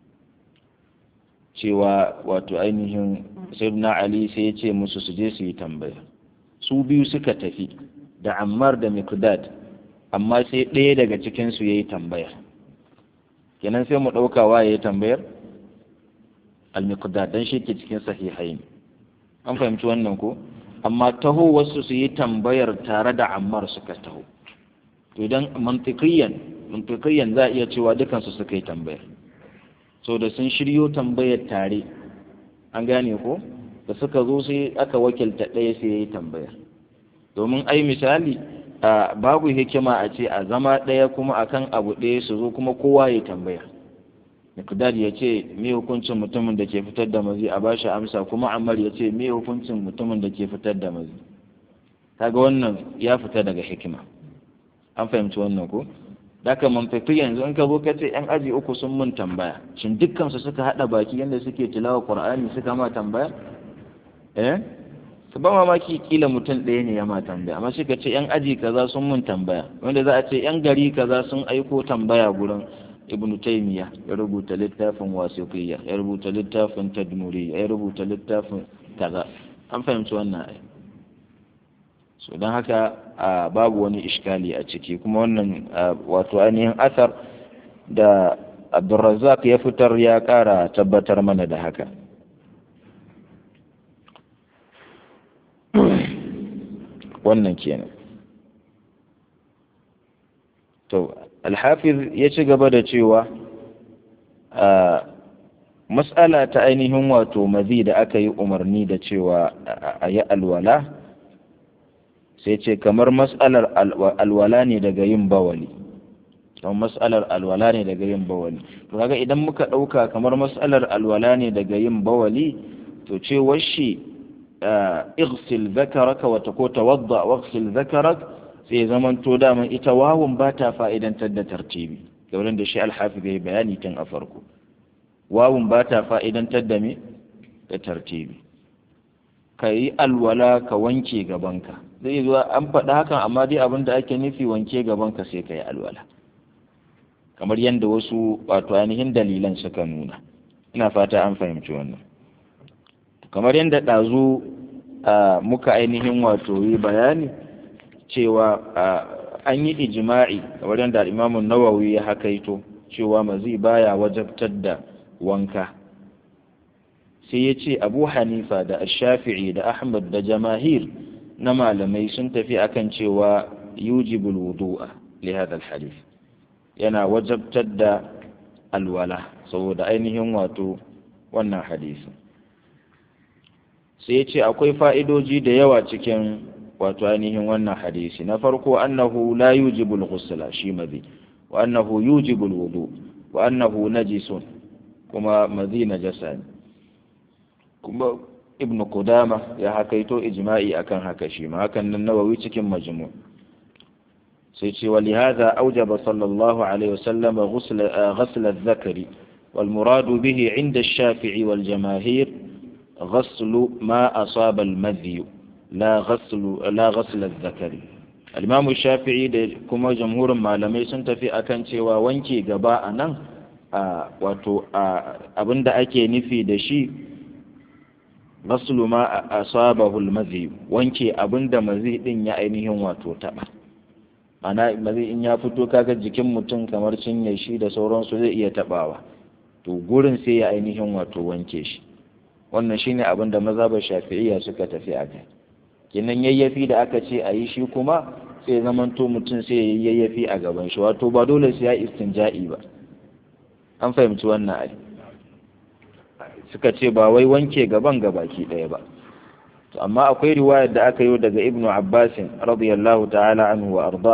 cewa wato ainihin sayyidina ali sai ya ce musu su je su yi tambaya su biyu suka tafi da ammar da miqdad amma sai ɗaya daga cikinsu ya yi tambaya kenan sai mu ɗauka wa ya yi tambayar al-miqdad dan shi ke cikin sahihain an fahimci wannan ko amma taho wasu su yi tambayar tare da ammar suka taho to idan mantiqiyan mantiqiyan za a iya cewa dukansu suka yi tambayar so da sun shiryo tambayar tare an gane ko da suka zo sai aka wakilta ɗaya sai ya yi tambayar domin ai misali a babu hikima a ce a zama ɗaya kuma akan abu ɗaya su zo kuma kowa ya tambaya Miqdad ya ce me hukuncin mutumin da ke fitar da mazi a bashi amsa kuma Ammar ya ce me hukuncin mutumin da ke fitar da mazi kaga wannan ya fita daga hikima an fahimci wannan ko Daka manfafi yanzu in ka zo ka ce ‘yan aji uku sun mun tambaya, shin dukkansu suka haɗa baki yadda suke tilawa Ƙur'ani suka ma tambaya? Eh? Su ba mamaki kila mutum ɗaya ne ya ma tambaya, amma suka ce ‘yan aji kaza sun mun tambaya, wanda za a ce ‘yan gari kaza sun aiko tambaya gurin Ibn Taymiya ya rubuta littafin wasiqiyya ya rubuta littafin tadmuriyya ya rubuta littafin kaza. An fahimci wannan ai. so don haka babu wani iskali a ciki kuma wannan wato ainihin asar da abdulrazak ya fitar ya kara tabbatar mana da haka wannan kenan to alhafiz ya ci gaba da cewa mas'ala ta ainihin wato mazi da aka yi umarni da cewa a yi alwala sai ce kamar mas'alar alwala ne daga yin bawali kamar mas'alar alwala ne daga yin bawali to kaga idan muka ɗauka kamar mas'alar alwala ne daga yin bawali to ce washi igsil zakaraka wata ko tawadda wagsil zakarak sai zaman to daman ita wawun ba ta fa'idantar da tartibi kamar da shi alhafi bai bayani tun a farko wawun ba ta fa'idantar da me da tartibi ka yi alwala ka wanke gabanka zai zuwa an faɗa hakan amma dai abin da ake nufi wanke gabanka sai ka yi alwala kamar yadda wasu wato ainihin dalilan suka nuna ina fata an fahimci wannan kamar yadda ɗazu muka ainihin wato yi bayani cewa an yi ijima'i kamar yadda imamun nawawi ya hakaito cewa mazi baya wajabtar da wanka sai ya ce abu hanifa da shafi'i da ahmad da jamahir na malamai sun tafi akan cewa yujibul wudu'a li hadha hadith yana wajabtar da alwala saboda ainihin wato wannan hadisi sai ya ce akwai fa'idoji da yawa cikin wato ainihin wannan hadisi na farko annahu la yujibul ghusla shi mazi wa annahu yujibul wudu wa annahu najisun kuma mazi najasa ne kuma ibnu kudama ya hakaito ijma'i akan haka shi ma hakan nan nawawi cikin majmu sai ce wa lihadha awjaba sallallahu alaihi wasallam ghusl ghusl adh-dhakari wal muradu bihi 'inda ash-shafi'i wal jamaahir ghusl ma asaba al-madhi la ghaslu la ghasl zakari al-imam shafi'i da kuma jamhurin malamai sun tafi akan cewa wanke gaba a nan wato abinda ake nufi da shi ghaslu ma asabahu al-mazi wanke abinda mazi din ya ainihin wato taba ana mazi in ya fito kaga jikin mutum kamar cinye shi da sauransu zai iya tabawa to gurin sai ya ainihin wato wanke shi wannan shine abin da mazhabar shafi'iyya suka tafi a kai kenan yayyafi da aka ce a yi shi kuma sai zamanto mutum sai ya yayyafi a gaban shi wato ba dole sai ya istinja'i ba an fahimci wannan ai suka ce ba wai wanke gaban gabaki ɗaya ba to amma akwai riwayar da aka yi daga ibnu abbasin radiyallahu ta'ala anhu wa arda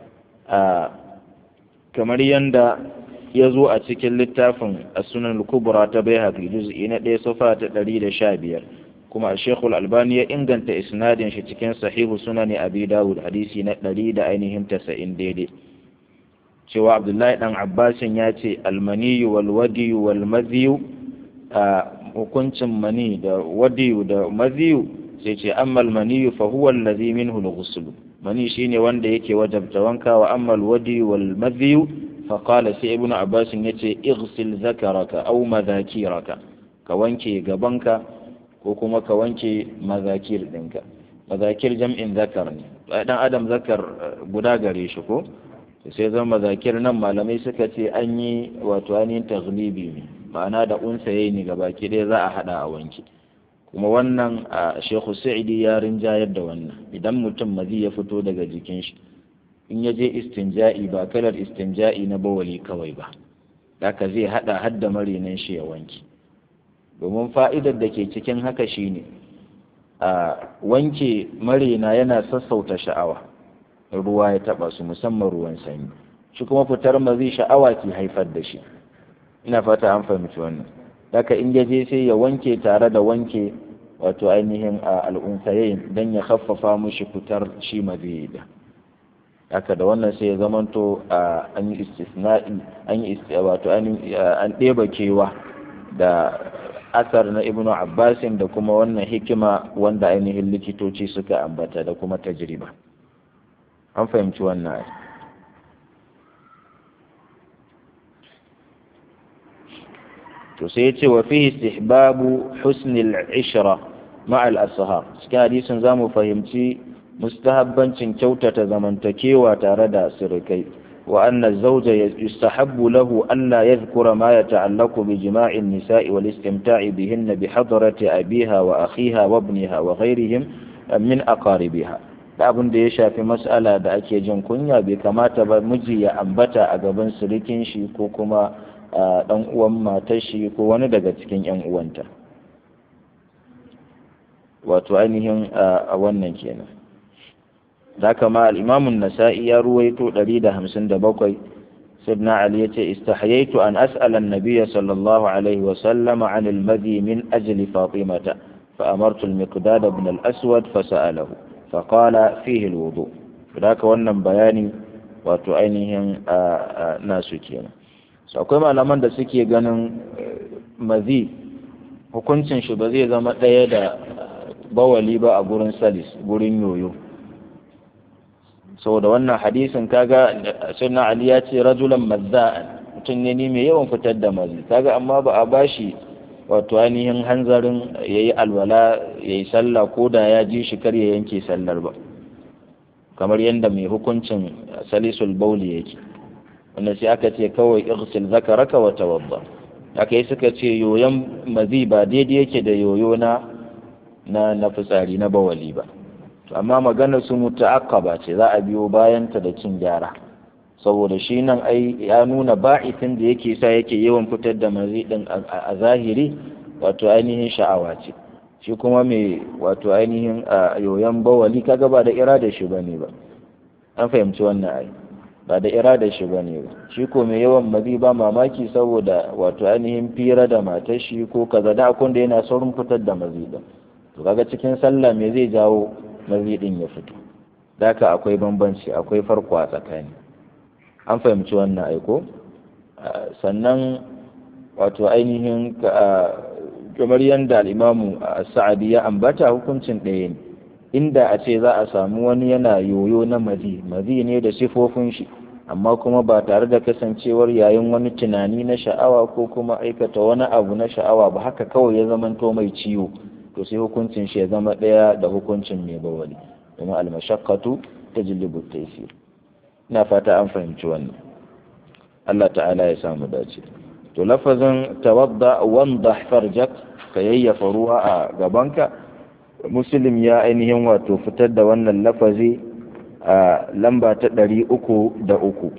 kamar yanda ya zo a cikin littafin sunan kubra ta bai haƙi juz'i na ɗaya safa ta ɗari da sha biyar kuma shekul albani ya inganta isnadin shi cikin sahihu sunani abi dawud hadisi na ɗari da ainihin tasa'in daidai cewa abdullahi ɗan abbasin ya ce almaniyu wal wadiyu wal maziyu a hukuncin mani da wadiyu da maziyu sai ce amma almaniyu fa huwa allazi minhu al mani shine wanda yake wajabta wanka wa amma al wadiyu wal maziyu فقال سي ابن عباس يتي اغسل ذكرك او مذاكيرك كوانكي غبنك ko kuma ka wanke mazakir ɗinka mazakir jam'in zakar ne dan adam zakar guda gare shi ko sai zama mazakir nan malamai suka ce an yi wato ainihin taglibi ne ma'ana da unsa yayi ne gabaki ɗaya za a hada a wanke kuma wannan a shekhu sa'idi ya rinjayar da wannan idan mutum mazi ya fito daga jikin shi in ya je istinja'i ba kalar istinja'i na bawali kawai ba haka zai hada hadda marinan shi ya wanke domin fa'idar da ke cikin haka shine a wanke marina yana sassauta sha'awa ruwa ya taba su musamman ruwan sanyi shi kuma fitar mazi sha'awa ke haifar da shi ina fata an fahimci wannan haka in ya je sai ya wanke tare da wanke wato ainihin al'unsayin don ya haffafa mushi fitar shi mazi da haka da wannan sai ya zamanto an yi istisna'i an yi wato an ɗeba kewa da asar na ibnu abbasin da kuma wannan hikima wanda ainihin likitoci suka ambata da kuma tajriba an fahimci wannan to sai ya ce wa fihi istihbabu husnil ishra ma'al ashab cikin hadisin zamu fahimci mustahabbancin kyautata zamantakewa tare da sirikai wa anna zawja yustahabbu lahu alla yadhkura ma yata'allaqu bi jima'in nisa'i wal istimta'i bihinna bi hadrati abiha wa akhiha wa ibniha wa ghayrihim min aqaribiha da abin da ya shafi mas'ala da ake jin kunya bai kamata ba miji ya ambata a gaban sirikin shi ko kuma dan uwan matar shi ko wani daga cikin yan uwanta wato ainihin a wannan kenan da kama al'imamun nasa'i ya ruwaito 157 sidna ali ya ce istahyaitu an as'alan nabiya sallallahu alaihi wasallama an almadi min ajli fatimata فأمرت المقداد بن الأسود فسأله فقال فيه الوضوء فذاك wannan bayani wato ainihin nasu kenan so akwai malaman da suke ganin mazi hukuncin shi ba zai zama ɗaya da bawali ba a gurin salis gurin yoyo saboda wannan hadisin kaga sunna ali ya ce rajulan mazza'an mutum ne mai yawan fitar da mazi kaga amma ba a bashi wato ainihin hanzarin yayi alwala yayi sallah ko da ya ji shi kar ya yanke sallar ba kamar yadda mai hukuncin salisul bauli yake wanda sai aka ce kawai ighsil zakaraka wa tawadda aka yi suka ce yoyon mazi ba daidai yake da yoyo na na na fitsari na bawali ba amma maganar su muta'aqqaba ce za a biyo bayan ta da cin gyara saboda shi nan ai ya nuna ba'isin da yake sa yake yawan fitar da mazi din a zahiri wato ainihin sha'awa ce shi kuma mai wato ainihin yoyon bawali kaga ba da irada shi bane ba an fahimci wannan ai ba da irada shi bane ba shi ko mai yawan mazi ba mamaki saboda wato ainihin fira da matar shi ko kaza da akon da yana saurin fitar da mazi din to kaga cikin sallah me zai jawo mazi din ya fito daka akwai bambanci akwai farko a tsakani an fahimci wannan aiko sannan wato ainihin kamar yadda al'imamu sa'adi ya ambata hukuncin ɗaya ne inda a ce za a samu wani yana yoyo na mazi mazi ne da sifofin shi amma kuma ba tare da kasancewar yayin wani tunani na sha'awa ko kuma aikata wani abu na sha'awa ba haka kawai ya zamanto mai ciwo to sai hukuncin shi ya zama ɗaya da hukuncin mai bawali domin almashaqqatu tajlibu taysir ina fata an fahimci wannan Allah ta'ala ya samu dace to lafazin tawadda wandah farjak ka yayyafa ruwa a gabanka muslim ya ainihin wato fitar da wannan lafazi a lamba ta ɗari uku da uku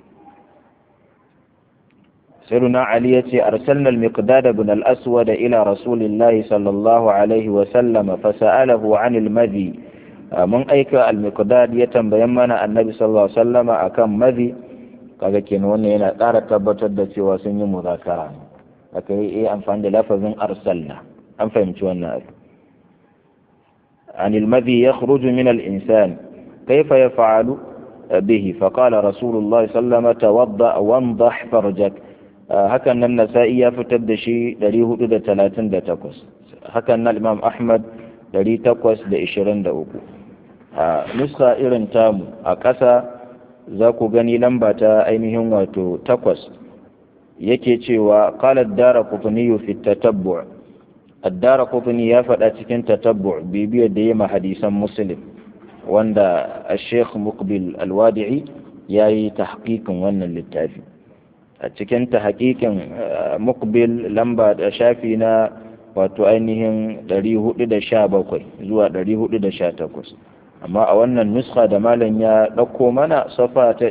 siruna ali ya ce arsalna al-miqdad ibn al-aswad ila rasulillahi sallallahu alaihi wa sallama fasa'alahu an al-madhi mun aika al-miqdad ya tambayan mana annabi sallallahu alaihi wasallama akan madhi kaga kenan wannan yana ƙara tabbatar da cewa sun yi muzakara aka yi amfani da lafazin arsalna an fahimci wannan abu عن المذي يخرج من الإنسان كيف يفعل به فقال رسول الله صلى الله عليه وسلم توضأ وانضح فرجك هكذا النسائي يفتد شيء دريه دا تلاتين دا تقص هكذا الإمام أحمد دري تقص دا إشرين دا أكو نسخة إرن تامو أكسا ذاكو غني لمبا أينهم واتو تقص yake cewa qala ad-darqutni fi at-tatabbu' addara kufini ya faɗa cikin tatabbu bibiyar da ya ma hadisan muslim wanda a sheikh mukbil alwadi'i ya yi tahqiqin wannan littafi a cikin tahqiqin mukbil lamba da shafi na wato ainihin 417 zuwa 418 amma a wannan nuska da malam ya ɗauko mana safa ta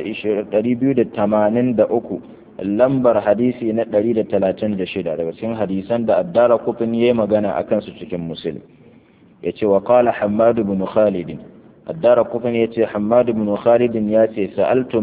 283 lambar hadisi na 136 daga cikin hadisan da addara kufin ya magana a kansu cikin musulun ya ce wa kala hamadu bin khalidin addara kufin ya ce hamadu bin khalidin ya ce sa'altu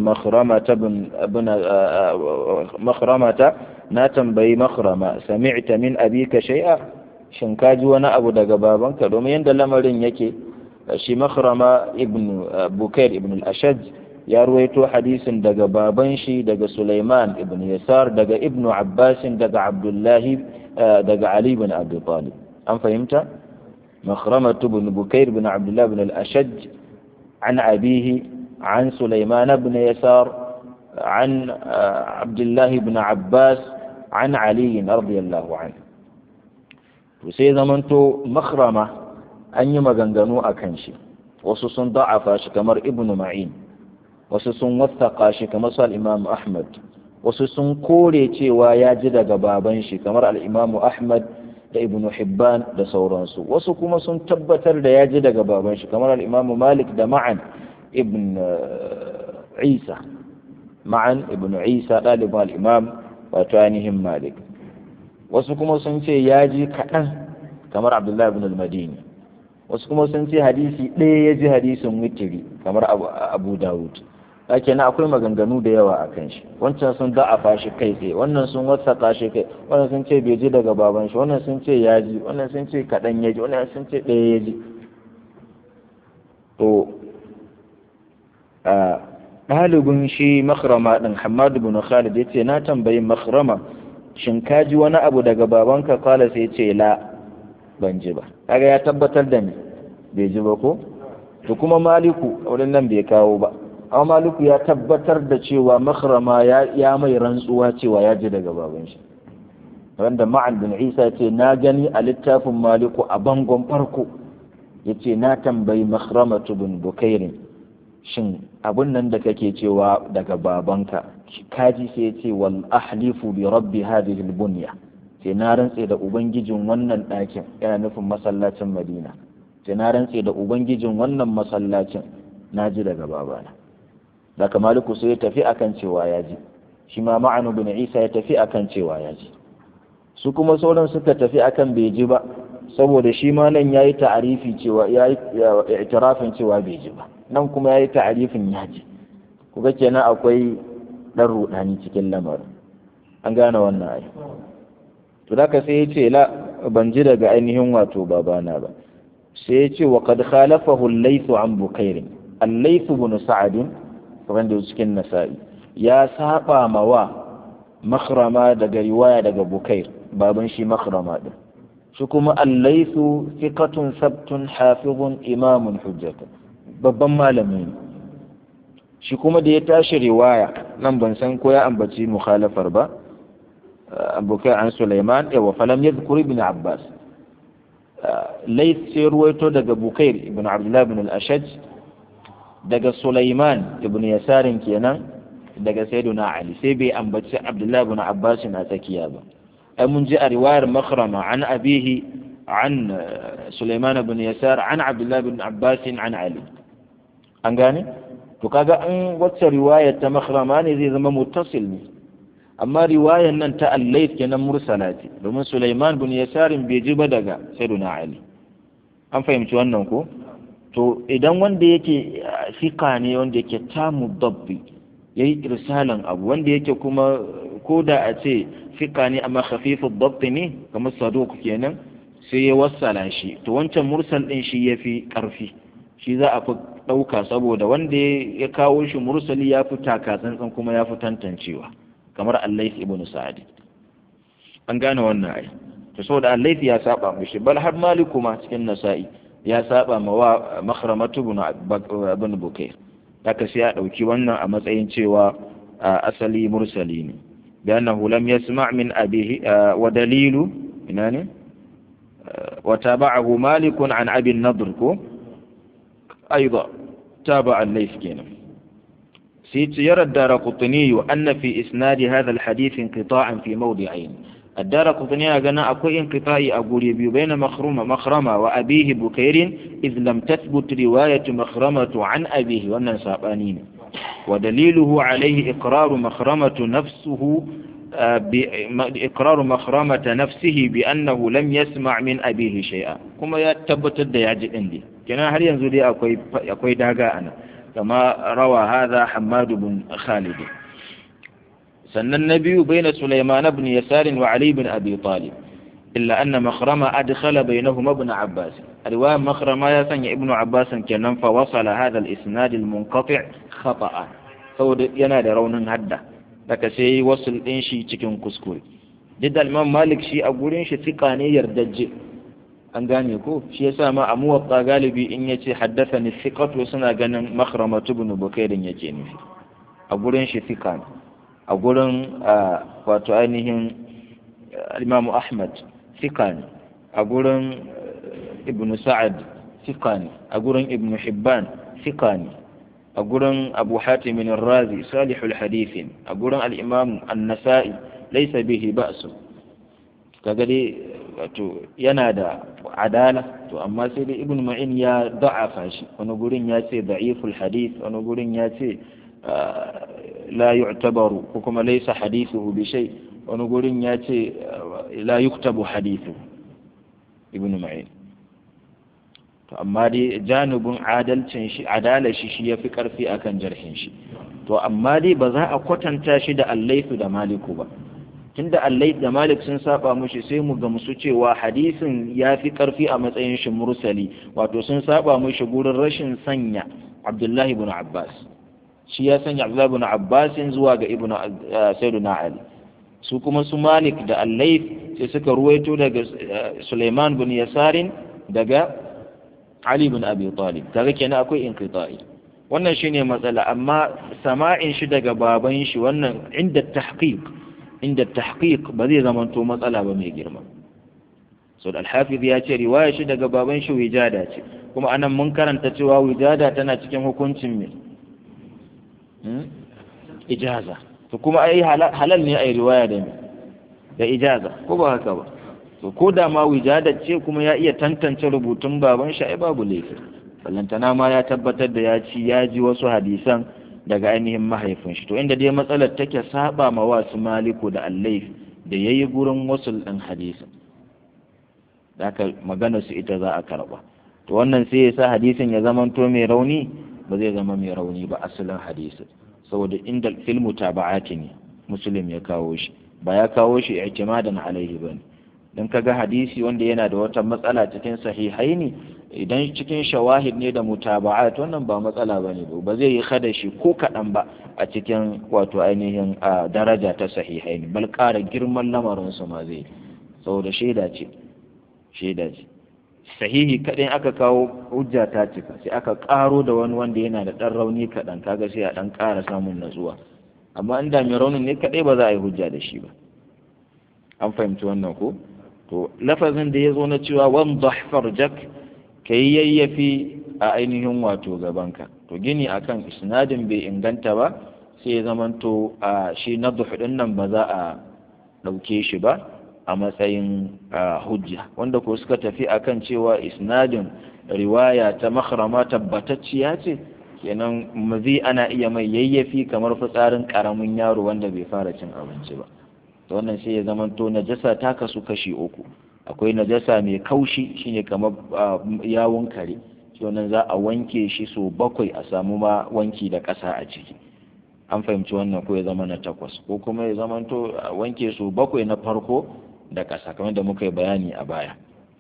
makhramata na tambayi makhrama sami'ta min abika shay'a shin ka ji wani abu daga babanka domin yadda lamarin yake shi makhrama ibn bukair ibn al-ashaj ya ruwaito hadisin daga baban shi daga Sulaiman ibn Yasar daga Ibn Abbas daga Abdullahi daga Ali ibn Abi Talib an fahimta مخرمة بن بكير بن عبد الله بن الأشج عن أبيه عن سليمان بن يسار عن عبد الله بن عباس عن علي رضي الله عنه وسيدا منتو مخرمة أن يمغنغنو أكنشي وسوسن ضعف كمر ابن معين wasu sun wasaƙa shi kamar su al'imamu Ahmad wasu sun kore cewa ya ji daga baban shi kamar al'imamu Ahmad da ibn Hibban da sauransu wasu kuma sun tabbatar da ya ji daga baban shi kamar al'imamu Malik da ma'an ibn Isa ma'an ibn Isa ɗalibin al'imam wato ainihin Malik wasu kuma sun ce ya ji kaɗan kamar Abdullahi ibn al-Madini wasu kuma sun ce hadisi ɗaya ya ji hadisin witiri kamar Abu Dawud ake na akwai maganganu da yawa a kan shi wancan sun da'afa shi kai tsaye wannan sun wasaka shi kai wannan sun ce bai ji daga baban shi wannan sun ce ya ji wannan sun ce kaɗan ya ji wannan sun ce ɗaya ya ji to a ɗalibin shi makrama ɗin hamadu bin khalid ya ce na tambayi makrama shin ka ji wani abu daga babanka kala sai ce la ban ji ba kaga ya tabbatar da ni bai ji ba ko to kuma maliku wurin nan bai kawo ba amma maliku ya tabbatar da cewa makrama ya mai rantsuwa cewa ya ji daga baban shi wanda ma'an bin isa ce na gani a littafin maliku a bangon farko ya ce na tambayi makhramatu bin bukairin shin abun nan da kake cewa daga babanka kaji sai ya ce wal ahlifu bi rabbi hadhihi bunya sai na rantse da ubangijin wannan ɗakin yana nufin masallacin madina sai na rantse da ubangijin wannan masallacin na ji daga babana daga maliku sai ya tafi akan cewa ya ji shi ma ma'anu bin isa ya tafi akan cewa ya ji su kuma sauran suka tafi akan bai ji ba saboda shi ma nan ya yi ta'arifi cewa ya yi itirafin cewa bai ji ba nan kuma ya yi ta'arifin ya ji kuga kenan akwai ɗan rudani cikin lamarin an gane wannan ai to da sai ya ce la ban ji daga ainihin wato babana ba sai ya ce wa qad khalafahu al-laythu an bukair al-layth ibn sa'd wanda cikin nasa'i ya saba ma wa makhrama daga riwaya daga bukair baban shi makhrama din shi kuma allaisu thiqatun sabtun hafizun imamun hujjatun babban malami ne shi kuma da ya tashi riwaya nan ban san ko ya ambaci mukhalafar ba abokai an Sulaiman yawa falam yadhkur ibn Abbas Layth sai ruwaito daga Bukair ibn Abdullah ibn al-Ashaj daga Sulaiman ibn Yasarin kenan daga Sayyiduna Ali sai bai ambaci Abdullah ibn Abbas na tsakiya ba ai mun ji a riwayar Makhrama an abihi an Sulaiman ibn Yasar an Abdullah ibn Abbas an Ali an gane to kaga an wacce riwayar ta Makhrama ne zai zama muttasil ne amma riwayan nan ta allait kenan mursala ce domin Sulaiman bin Yasarin bai ji ba daga Sayyiduna Ali an fahimci wannan ko to idan wanda yake fika ne wanda yake tamu dabbi yayi irsalan abu wanda yake kuma ko da a ce fika ne amma khafifu dabbi ne kamar saduq kenan sai ya wassala shi to wancan mursal din shi yafi karfi shi za a fi ɗauka saboda wanda ya kawo shi mursali ya fi taka tsantsan kuma ya fi tantancewa kamar allais ibn sa'ad an gane wannan ai to saboda allais ya saba mishi bal har maliku ma cikin nasa'i ya saba ma wa makhramatu ibn bukair haka sai ya dauki wannan a matsayin cewa asali mursali ne بأنه لم يسمع من أبيه ودليل يعني وتابعه مالك عن أبي النضر أيضا تابع الليث كينا سيت يرى الدار قطني أن في إسناد هذا الحديث انقطاعا في موضعين الدار قطني أغنى أكو انقطاعي أقول يبي بين مخرمة مخرمة وأبيه بكير إذ لم تثبت رواية مخرمة عن أبيه وأن سابانين ودليله عليه إقرار مخرمة نفسه إقرار مخرمة نفسه بأنه لم يسمع من أبيه شيئا كما يتبت يعجب عندي كنا هل ينزل أكوي داقا أنا كما روى هذا حماد بن خالد سن النبي بين سليمان بن يسار وعلي بن أبي طالب إلا أن مخرمة أدخل بينهما ابن عباس الرواية مخرمة يسن ابن عباس كنن فوصل هذا الإسناد المنقطع خطأ فود ينادى رون هدى daga sai wasul ɗin shi cikin kuskure duk da imam malik shi a gurin shi tsika ne yardajje an gane ko shi yasa ma a muwatta galibi in yace haddathani thiqatu suna ganin makhramatu ibn bukairin yake nufi a gurin shi thika ne a gurin wato ainihin imam ahmad thika ne a gurin ibn sa'ad thika ne a gurin ibn hibban thika ne a gurin abu hatimin razi salihul hadithin a gurin al'imam annasa'i laisa bihi ba'su kaga dai wato yana da adala to amma sai dai ibn ma'in ya da'afa shi wani gurin ya ce da'iful hadith wani gurin ya ce la yu'tabaru ko kuma laisa hadithuhu bi shay wani gurin ya ce la yuktabu hadithu ibn ma'in to amma dai janibin adalcin shi adalar shi shi yafi karfi akan jarhin shi to amma dai ba za a kwatanta shi da allaifu da maliku ba tunda allaif da malik sun saba mushi sai mu ga musu cewa hadisin ya fi karfi a matsayin shi mursali wato sun saba mushi gurin rashin sanya abdullahi ibn abbas shi ya sanya abdullahi ibn abbas zuwa ga ibn sayyiduna ali su kuma su malik da allaif sai suka ruwaito daga suleiman bin yasarin daga Ali bin Abi Talib kaga kenan akwai inqita'i wannan shine matsala amma sama'in shi daga baban shi wannan inda tahqiq inda tahqiq ba zai zama to matsala ba mai girma so al-hafiz ya ce riwaya shi daga baban shi wijada ce kuma anan mun karanta cewa wijada tana cikin hukuncin me ijaza to kuma ai halal ne ai riwaya da me da ijaza ko ba haka ba to ko da ma wijadar ce kuma ya iya tantance rubutun baban shi ai babu laifi ballantana ma ya tabbatar da ya ci ya ji wasu hadisan daga ainihin mahaifin shi to inda dai matsalar take saba ma wasu maliku da allaif da yayi gurin wasu ɗin hadisin da aka magana su ita za a karba to wannan sai ya sa hadisin ya zama to mai rauni ba zai zama mai rauni ba asalin hadisin saboda inda filmu taba'ati ne muslim ya kawo shi ba ya kawo shi i'timadan alaihi bane don kaga hadisi wanda yana da wata matsala cikin sahihai ne idan cikin shawahid ne da mutaba'at wannan ba matsala ba ne ba zai yi kada shi ko kaɗan ba a cikin wato ainihin daraja ta sahihai ne bal ƙara girman lamarinsu ma zai saboda shaida ce shaida ce sahihi kaɗai aka kawo hujja ta cika sai aka ƙaro da wani wanda yana da ɗan rauni kaɗan kaga sai a ɗan ƙara samun natsuwa amma inda mai raunin ne kaɗai ba za a yi hujja da shi ba an fahimci wannan ko to lafazin da ya zo na cewa wan farjak ka yi yayyafi a ainihin wato gabanka to gini akan isnadin bai inganta ba sai ya zamanto a shi na ɗin nan ba za a ɗauke shi ba a matsayin hujja wanda ko suka tafi akan cewa isnadin riwaya ta makhrama tabbatacciya ce kenan mazi ana iya mai yayyafi kamar fitsarin karamin yaro wanda bai fara cin abinci ba to wannan sai ya zamanto najasa ta kasu kashi uku akwai najasa mai kaushi shine kamar yawun kare shi wannan za a wanke shi so bakwai a samu ma wanki da ƙasa a ciki an fahimci wannan ko ya zama na takwas ko kuma ya zamanto wanke su bakwai na farko da ƙasa kamar da muka yi bayani a baya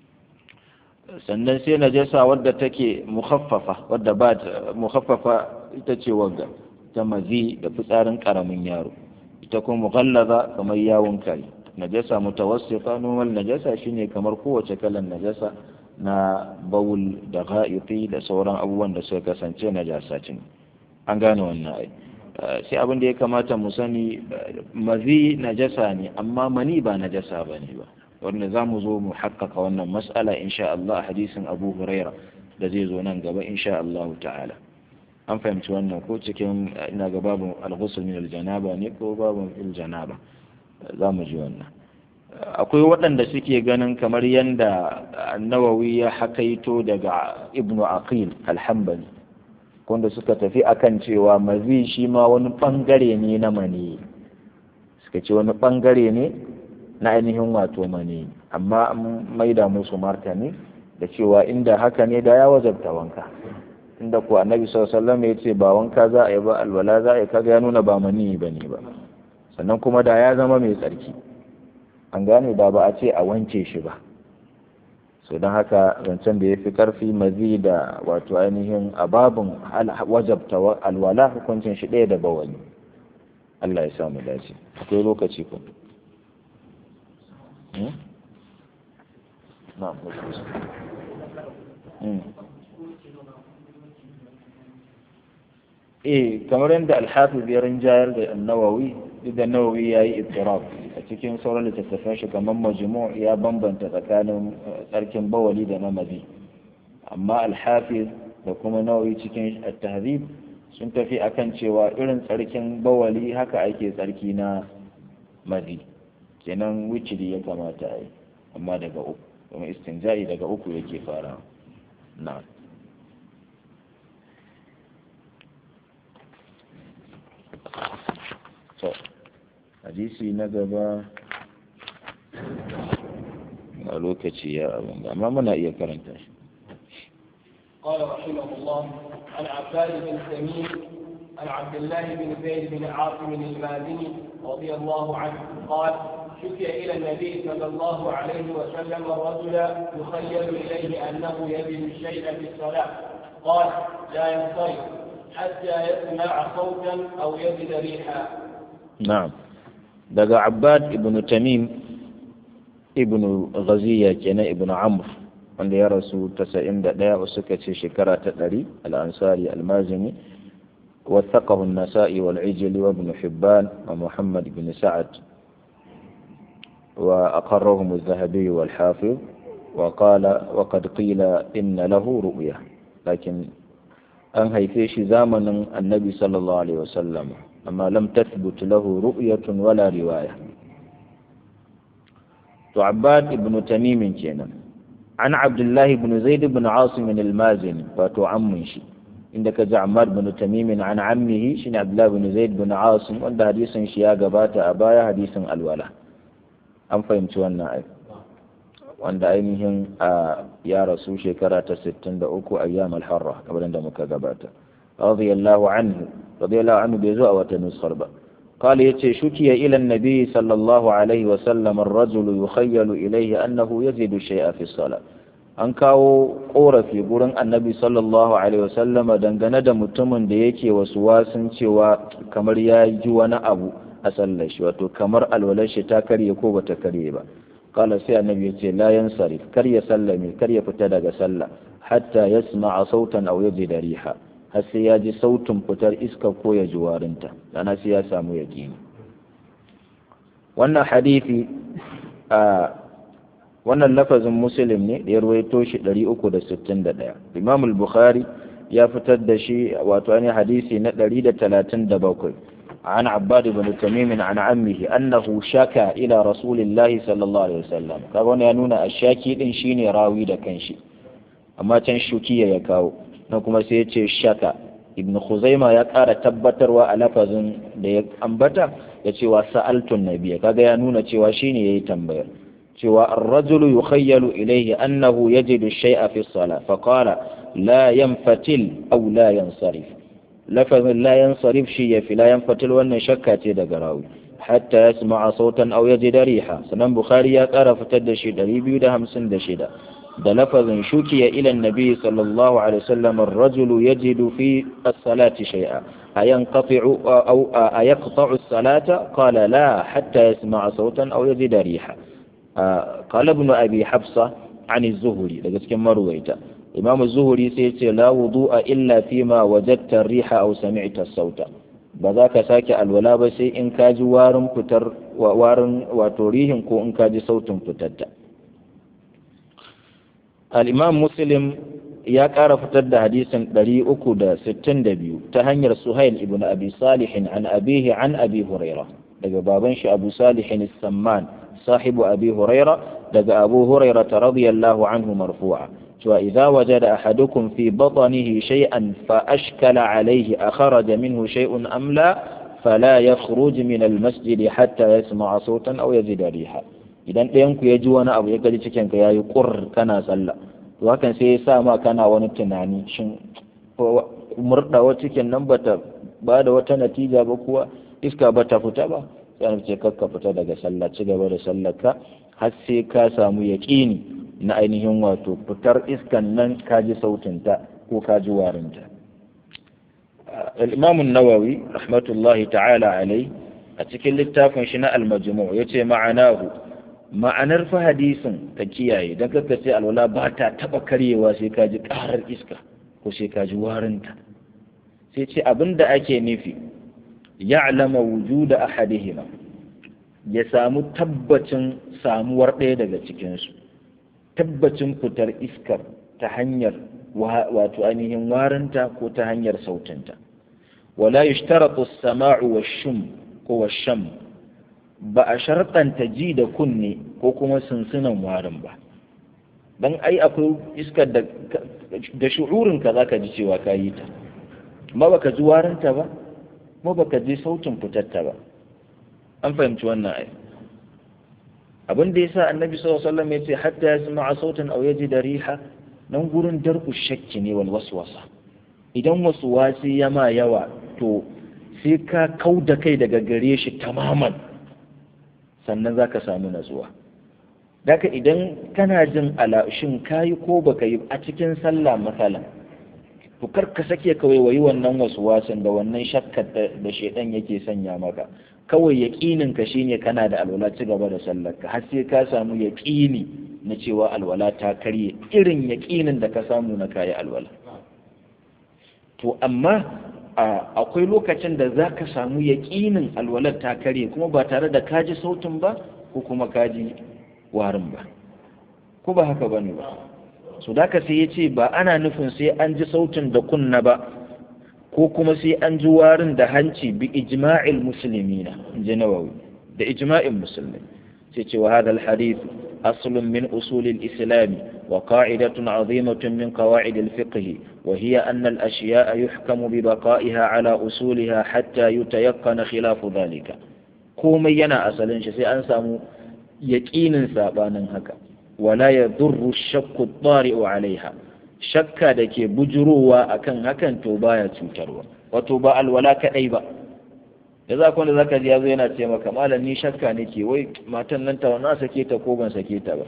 sannan sai najasa wadda take mukhaffafa wadda ba mukhaffafa ita ce wagga ta mazi da fitsarin karamin yaro ita kuma mughallaza kamar yawon kare najasa mutawassifa normal najasa shine kamar kowace kalan najasa na bawul da ga'iti da sauran abubuwan da suka kasance najasa ce an gane wannan ai sai abin da ya kamata mu sani mazi najasa ne amma mani ba najasa ba ne ba wanda za mu zo mu haƙƙaƙa wannan mas'ala insha Allah a hadisin Abu Huraira da zai zo nan gaba insha Allah ta'ala an fahimci wannan ko cikin ina ga babu al-ghusl min al-janaba ne ko babu il-janaba za mu ji wannan akwai waɗanda suke ganin kamar yanda Nawawi ya hakaito daga Ibn Aqil al-Hanbali wanda suka tafi akan cewa mazi shi ma wani bangare ne na mani suka ce wani bangare ne na ainihin wato mani amma an maida musu martani da cewa inda haka ne da ya wajabta wanka inda ko annabi sallallahu ya ce ba wanka za a yi ba alwala za a yi kaga ya nuna ba mani ba ne ba sannan kuma da ya zama mai tsarki an gane da ba a ce a wanke shi ba so don haka zancen da ya fi karfi mazi da wato ainihin ababin wajabta alwala hukuncin shi ɗaya da bawani Allah ya samu dace akwai lokaci ku eh kamar yadda alhafiz ya rinjayar da annawawi duk da nawawi ya yi ittirab a cikin sauran littattafan shi kamar majmu' ya bambanta tsakanin tsarkin bawali da na mazi amma alhafiz da kuma nawawi cikin at-tahdhib sun tafi akan cewa irin tsarkin bawali haka ake tsarki na mazi kenan wiciri ya kamata a yi amma daga uku kuma istinja'i daga uku yake fara na hadisi na gaba a lokaci ya abin amma muna iya karanta shi قال رحمه الله عن عباد بن تميم عن عبد الله بن زيد بن عاصم المازني رضي الله عنه قال شكي إلى النبي صلى الله عليه وسلم الرجل يخيل إليه أنه يجد الشيء في الصلاة قال لا ينصرف حتى يسمع صوتا أو يجد ريحا نعم دقى عباد ابن تميم ابن غزية كنا ابن عمرو wanda ya rasu tasa'in da ɗaya wasu suka ce shekara ta ɗari al'ansari almazini وثقه النسائي والعجل وابن حبان ومحمد بن سعد وأقرهم الذهبي والحافظ وقال وقد قيل إن له رؤية لكن أن هيفيش زامن النبي صلى الله عليه وسلم أما لم تثبت له رؤية ولا رواية تعباد ابن تميم كينا عن عبد الله بن زيد بن عاصم المازني فتعمن شي عندك جعمار بن تميم عن عمه شين عبد الله بن زيد بن عاصم وعند حديث شيا غبات أبايا حديث الولا an fahimci wannan ai wanda ainihin a ya rasu shekara ta 63 ayyam al-harra kamar da muka gabata radiyallahu anhu radiyallahu anhu bai zo a wata nusar ba قال يتي شكي إلى النبي صلى الله عليه وسلم الرجل يخيل إليه أنه يزيد الشيء في الصلاة an kawo ƙorafi gurin annabi sallallahu alaihi wasallam dangane da mutumin da yake wasu wasun cewa kamar ya ji wani abu a sallar shi wato kamar alwalar shi ta karye ko bata karye ba qala sai annabi yace la yansarif kar ya sallame kar ya fita daga sallah hatta yasma'a sautan aw yajida riha har sai ya ji sautin fitar iska ko ya ji warinta dana sai ya samu yaqini wannan hadisi a wannan lafazin muslim ne da ya ruwaito shi 361 imam al-bukhari ya fitar da shi wato ne hadisi na 137 عن عباد بن تميم عن عمه أنه شكى إلى رسول الله صلى الله عليه وسلم كابون ينون الشاكي دين شيني راوي دا كنشي أما تنشكي يكاو نكما سيتي شكى ابن خزيمة يقار تبتر وألفظ da ambata ya ce wa sa'altun nabiya kaga ya nuna cewa shine yayi tambayar cewa ar-rajulu yukhayyalu ilayhi annahu yajidu shay'a fi as-salah fa qala la yanfatil aw la yansarif lafazin la yansarif shi yafi la yanfatil wannan shakka ce daga rawi hatta yasma'a sautan aw yajida riha sanan bukhari ya kara fitar da shi 256 da lafazin shukiya ila annabi sallallahu alaihi wasallam ar-rajulu yajidu fi as-salati shay'a أينقطع أو أيقطع الصلاة قال لا حتى يسمع صوتا أو يجد ريحا قال ابن أبي حفصة عن الزهري لقد كم رويته إمام الزهري سيتي لا وضوء إلا فيما وجدت الريح أو سمعت الصوت بذاك ساكي الولا بسي إن كاج وارن فتر وارن وتوريهم كو إن كاج صوت فتت الإمام مسلم ya ƙara fitar da hadisin 362 ta hanyar Suhail ibn Abi Salihin an abihi an Abi Huraira daga baban shi Abu Salihin Samman sahibu Abi Huraira daga Abu Huraira radiyallahu anhu marfu'a cewa idza wajada ahadukum fi batnihi shay'an fa ashkala alayhi akhraja minhu shay'un am la fala yakhruj min al-masjid hatta yasma'a sautan aw yajida riha idan ɗayan ku ya ji wani abu ya gaji cikin ka yayi qur kana sallah to hakan sai ya sa ma kana wani tunani shin murɗawa cikin nan bata ba da wata natija ba kuwa iska bata fita ba sai an ce kakka fita daga sallah ci gaba da sallar ka har sai ka samu yaƙini na ainihin wato fitar iskan nan ka ji sautinta ko ka ji warinta al-imam an-nawawi rahmatullahi ta'ala alai a cikin littafin shi na al-majmu' yace ma'anahu ma'anar fa hadisin ka kiyaye don kaka ce alwala ba ta taba karyewa sai ka ji karar iska ko sai ka ji warinta sai ce abin da ake nufi ya'lama wujuda ahadihima ya samu tabbacin samuwar ɗaya daga cikinsu tabbacin fitar iskar ta hanyar wato ainihin warinta ko ta hanyar sautinta wala yushtaratu as-sama'u wash-shum ko wash-sham ba a sharɗanta ji da kunne ko kuma sunsunan warin ba don ai akwai iskar da da shu'urinka za ka ji cewa ka yi ta ma baka ji warinta ba ma baka ji sautin fitarta ba an fahimci wannan ai abin da yasa annabi sallallahu alaihi wasallam ya ce hatta yasma'a sautan aw yajida riha nan gurin darku shakki ne wal waswasa idan waswasi ya ma yawa to sai ka kauda kai daga gare shi tamaman sannan za ka samu natsuwa daga idan kana jin alashin kayi ko baka yi a cikin sallah matsala to kar ka sake kawai wayi wannan wasu wasan da wannan shakkar da shedan yake sanya maka kawai yaƙinin ka shine kana da alwala ci gaba da sallar ka har sai ka samu yaƙini na cewa alwala ta karye irin yaƙinin da ka samu na kayi alwala to amma akwai lokacin da za ka samu yaƙinin alwalar ta karye kuma ba tare da kaji sautin ba ko kuma kaji warin ba ko ba haka ba ne ba so da ka sai ya ce ba ana nufin sai an ji sautin da kunna ba ko kuma sai an ji warin da hanci bi ijma'il musulmina in ji nawawi da ijma'in musulmi sai ce wa hadal hadith aslun min usulil islami وقاعدة عظيمة من قواعد الفقه وهي أن الأشياء يحكم ببقائها على أصولها حتى يتيقن خلاف ذلك komai yana asalin shi sai an samu yaƙinin sabanin haka wala ya durru shakku tsari'u alaiha shakka da ke bujurowa akan hakan to baya cutarwa wato ba alwala kaɗai ba da za kwanda zaka ji yazo yana ce maka malam ni shakka nake wai matan nan ta na sake ta ko ban sake ta ba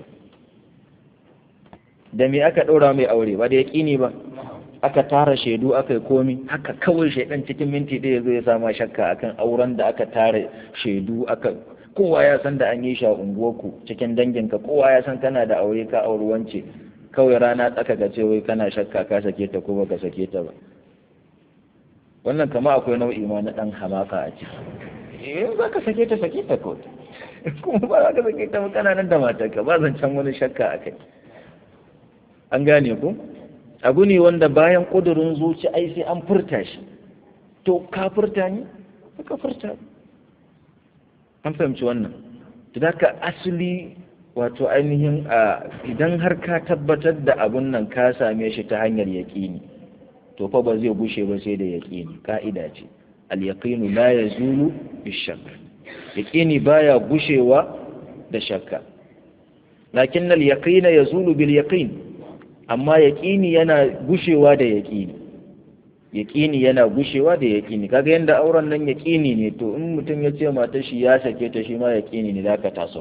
da me aka ɗora mai aure ba da yaƙini ba aka tara shaidu aka yi komi haka kawai shaidan cikin minti ɗaya zo ya sama shakka akan auren da aka tara shaidu aka kowa ya san da an yi shi a unguwarku cikin danginka kowa ya san kana da aure ka auri wance kawai rana tsaka ka ce wai kana shakka ka sake ta ko baka sake ta ba wannan kama akwai nau'i ma na dan hamaka a ciki in za ka sake ta sake ta kawai kuma ba za ka sake ta ba kana nan da matarka ba zancen wani shakka a kai an gane ku abu ne wanda bayan ƙudurin zuci ai sai an furta shi to ka furta ne ka furta an fahimci wannan da ka asali wato ainihin idan har ka tabbatar da abun nan ka same shi ta hanyar yaƙini to fa ba zai gushe ba sai da yaƙini ka'ida ce al-yaqinu la yazulu bishak yaƙini baya gushewa da shakka lakin al-yaqina yazulu bil yaqin amma yaƙini yana gushewa da yaƙini yaƙini yana gushewa da yaƙini kaga yanda auren nan yaƙini ne to in mutum ya ce mata shi ya sake ta shi ma yaƙini ne zaka taso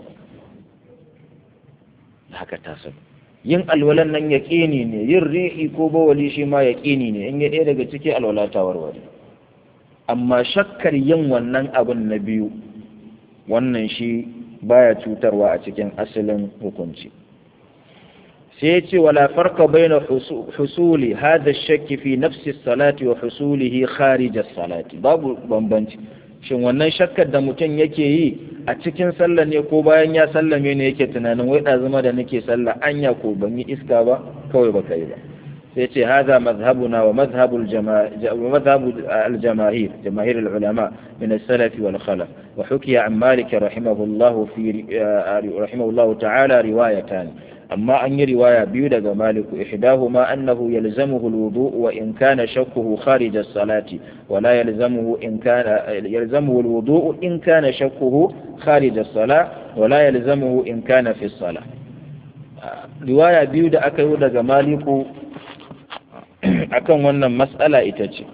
haka taso yin alwalan nan yaƙini ne yin rihi ko bawali shi ma yaƙini ne in ya ɗaya daga ciki alwala ta warware amma shakkar yin wannan abin na biyu wannan shi baya cutarwa a cikin asalin hukunci sai ya ce wala farka baina husuli hada shakki fi nafsi salati wa husulihi kharij salati babu bambanci shin wannan shakkar da mutum yake yi a cikin sallah ne ko bayan ya sallame ne yake tunanin wai zama da nake sallah anya ko ban yi iska ba kawai ba kai ba sai ce hada mazhabuna wa mazhabul madhhabu al-jamaahir jamaahir al-ulama min as-salaf wal khalaf wa hukiya an malik rahimahullah fi rahimahullah ta'ala riwayatan amma an yi riwaya biyu daga maliku ihdahuma annahu yalzamuhu alwudu wa in kana shakkuhu kharij as-salati wa la yalzamuhu in kana yalzamuhu alwudu in kana shakkuhu kharij as-salah wa la yalzamuhu in kana fi as-salah riwaya biyu da aka yi daga maliku akan wannan mas'ala ita ce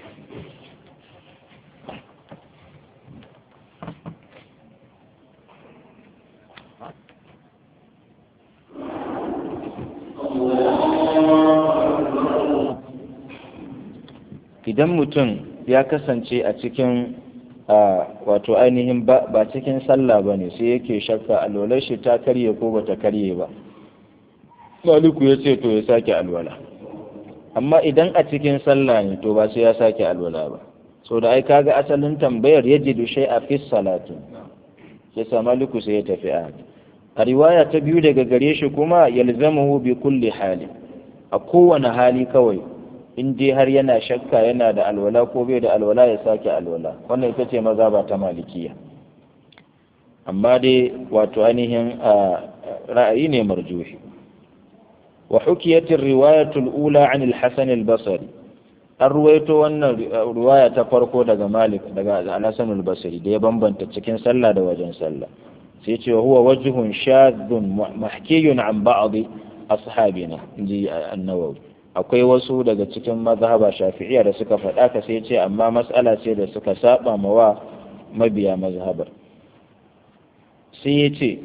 idan mutum ya kasance a cikin wato ainihin ba cikin sallah ba ne sai yake shakka alwalar shi ta karye ko ba ta karye ba maliku ya ce to ya sake alwala amma idan a cikin sallah ne to ba sai ya sake alwala ba so da ai kaga asalin tambayar ya jidu shai a fi salatin sai sa maliku sai ya tafi a a riwaya ta biyu daga gare shi kuma yalzamuhu bi kulli hali a kowane hali kawai in dai har yana shakka yana da alwala ko bai da alwala ya sake alwala wannan ita ce maza ba ta malikiya amma dai wato ainihin ra'ayi ne marjuhi wa hukiyatin riwayatul ula an al-hasan al-basri an ruwaito wannan riwaya ta farko daga malik daga al-hasan al-basri da ya bambanta cikin sallah da wajen sallah sai ce huwa wajhun shadhun mahkiyun an ba'd ashabina inji an-nawawi akwai wasu daga cikin mazhaba shafi'iyya da suka faɗa ka sai ce amma mas'ala ce da suka saba ma wa mabiya mazhabar sai ya ce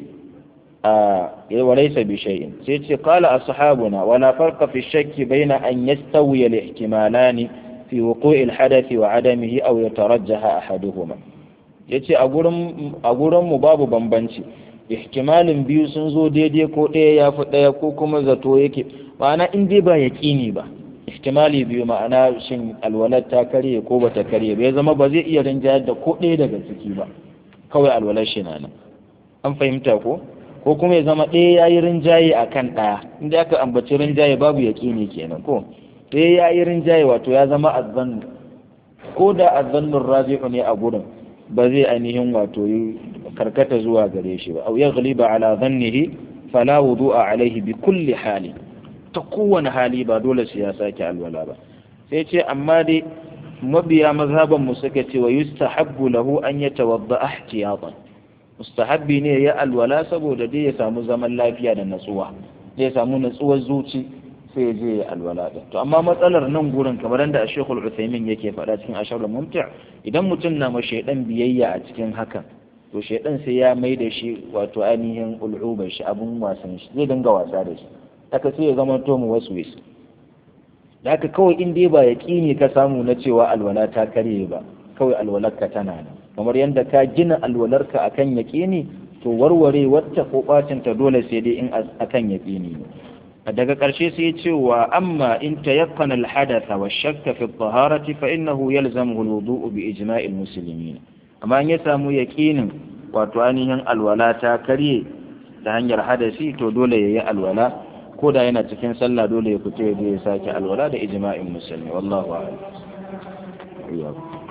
a walaysa bi shay'in sai ce qala ashabuna wala farqa fi shakki baina an yastawiya al-ihtimalani fi wuqu'i al-hadath wa adamihi aw yatarajjaha ahaduhuma yace a gurin a gurin mu babu bambanci ihtimalin biyu sun zo daidai ko ɗaya ya fi ɗaya ko kuma zato yake ma'ana in dai ba yaƙini ba ihtimali biyu ma'ana shin alwalar ta karye ko ba ta karye ba ya zama ba zai iya rinjayar da ko ɗaya daga ciki ba kawai alwalar shi na nan an fahimta ko ko kuma ya zama ɗaya ya yi rinjaye a kan ɗaya inda aka ambaci rinjaye babu yaƙini kenan ko ɗaya ya yi rinjaye wato ya zama azzannu ko da azzannun razi'u ne a gurin ba zai ainihin wato yi karkata zuwa gare shi ba au ya ghaliba ala dhannihi fala wudu'a alaihi bi kulli hali ta kowane hali ba dole sai ya sake alwala ba sai ce amma dai mabiya mazhaban mu suka ce wa yustahabbu lahu an yatawadda ihtiyatan mustahabbi ne ya alwala saboda dai ya samu zaman lafiya da natsuwa dai ya samu natsuwar zuci sai ya je ya alwala din to amma matsalar nan gurin kamar da Sheikhul Uthaymeen yake faɗa cikin Asharul Mumti' idan mutum na ma shaydan biyayya a cikin hakan to shaydan sai ya mai da shi wato ainihin ul'ubar shi abun wasan shi zai dinga wasa da shi haka sai ya zama to mu wasu wasu da haka kawai in dai ba yaƙini ka samu na cewa alwala ta karye ba kawai alwalar ka tana nan kamar yadda ka gina alwalarka akan yaƙini to warware wacce ko ɓacinta dole sai dai in akan yaƙini ne daga ƙarshe sai ya ce wa amma in tayaqqana al-hadatha wa shakka fi at-taharati fa innahu yalzamu al-wudu'u bi ijma'il muslimin amma in ya samu yaqinin wato ainihin alwala ta karye ta hanyar hadasi to dole yayi alwala ko da yana cikin sallah dole ya fito ya sake alwala da ijma'in musulmi wallahu a'lam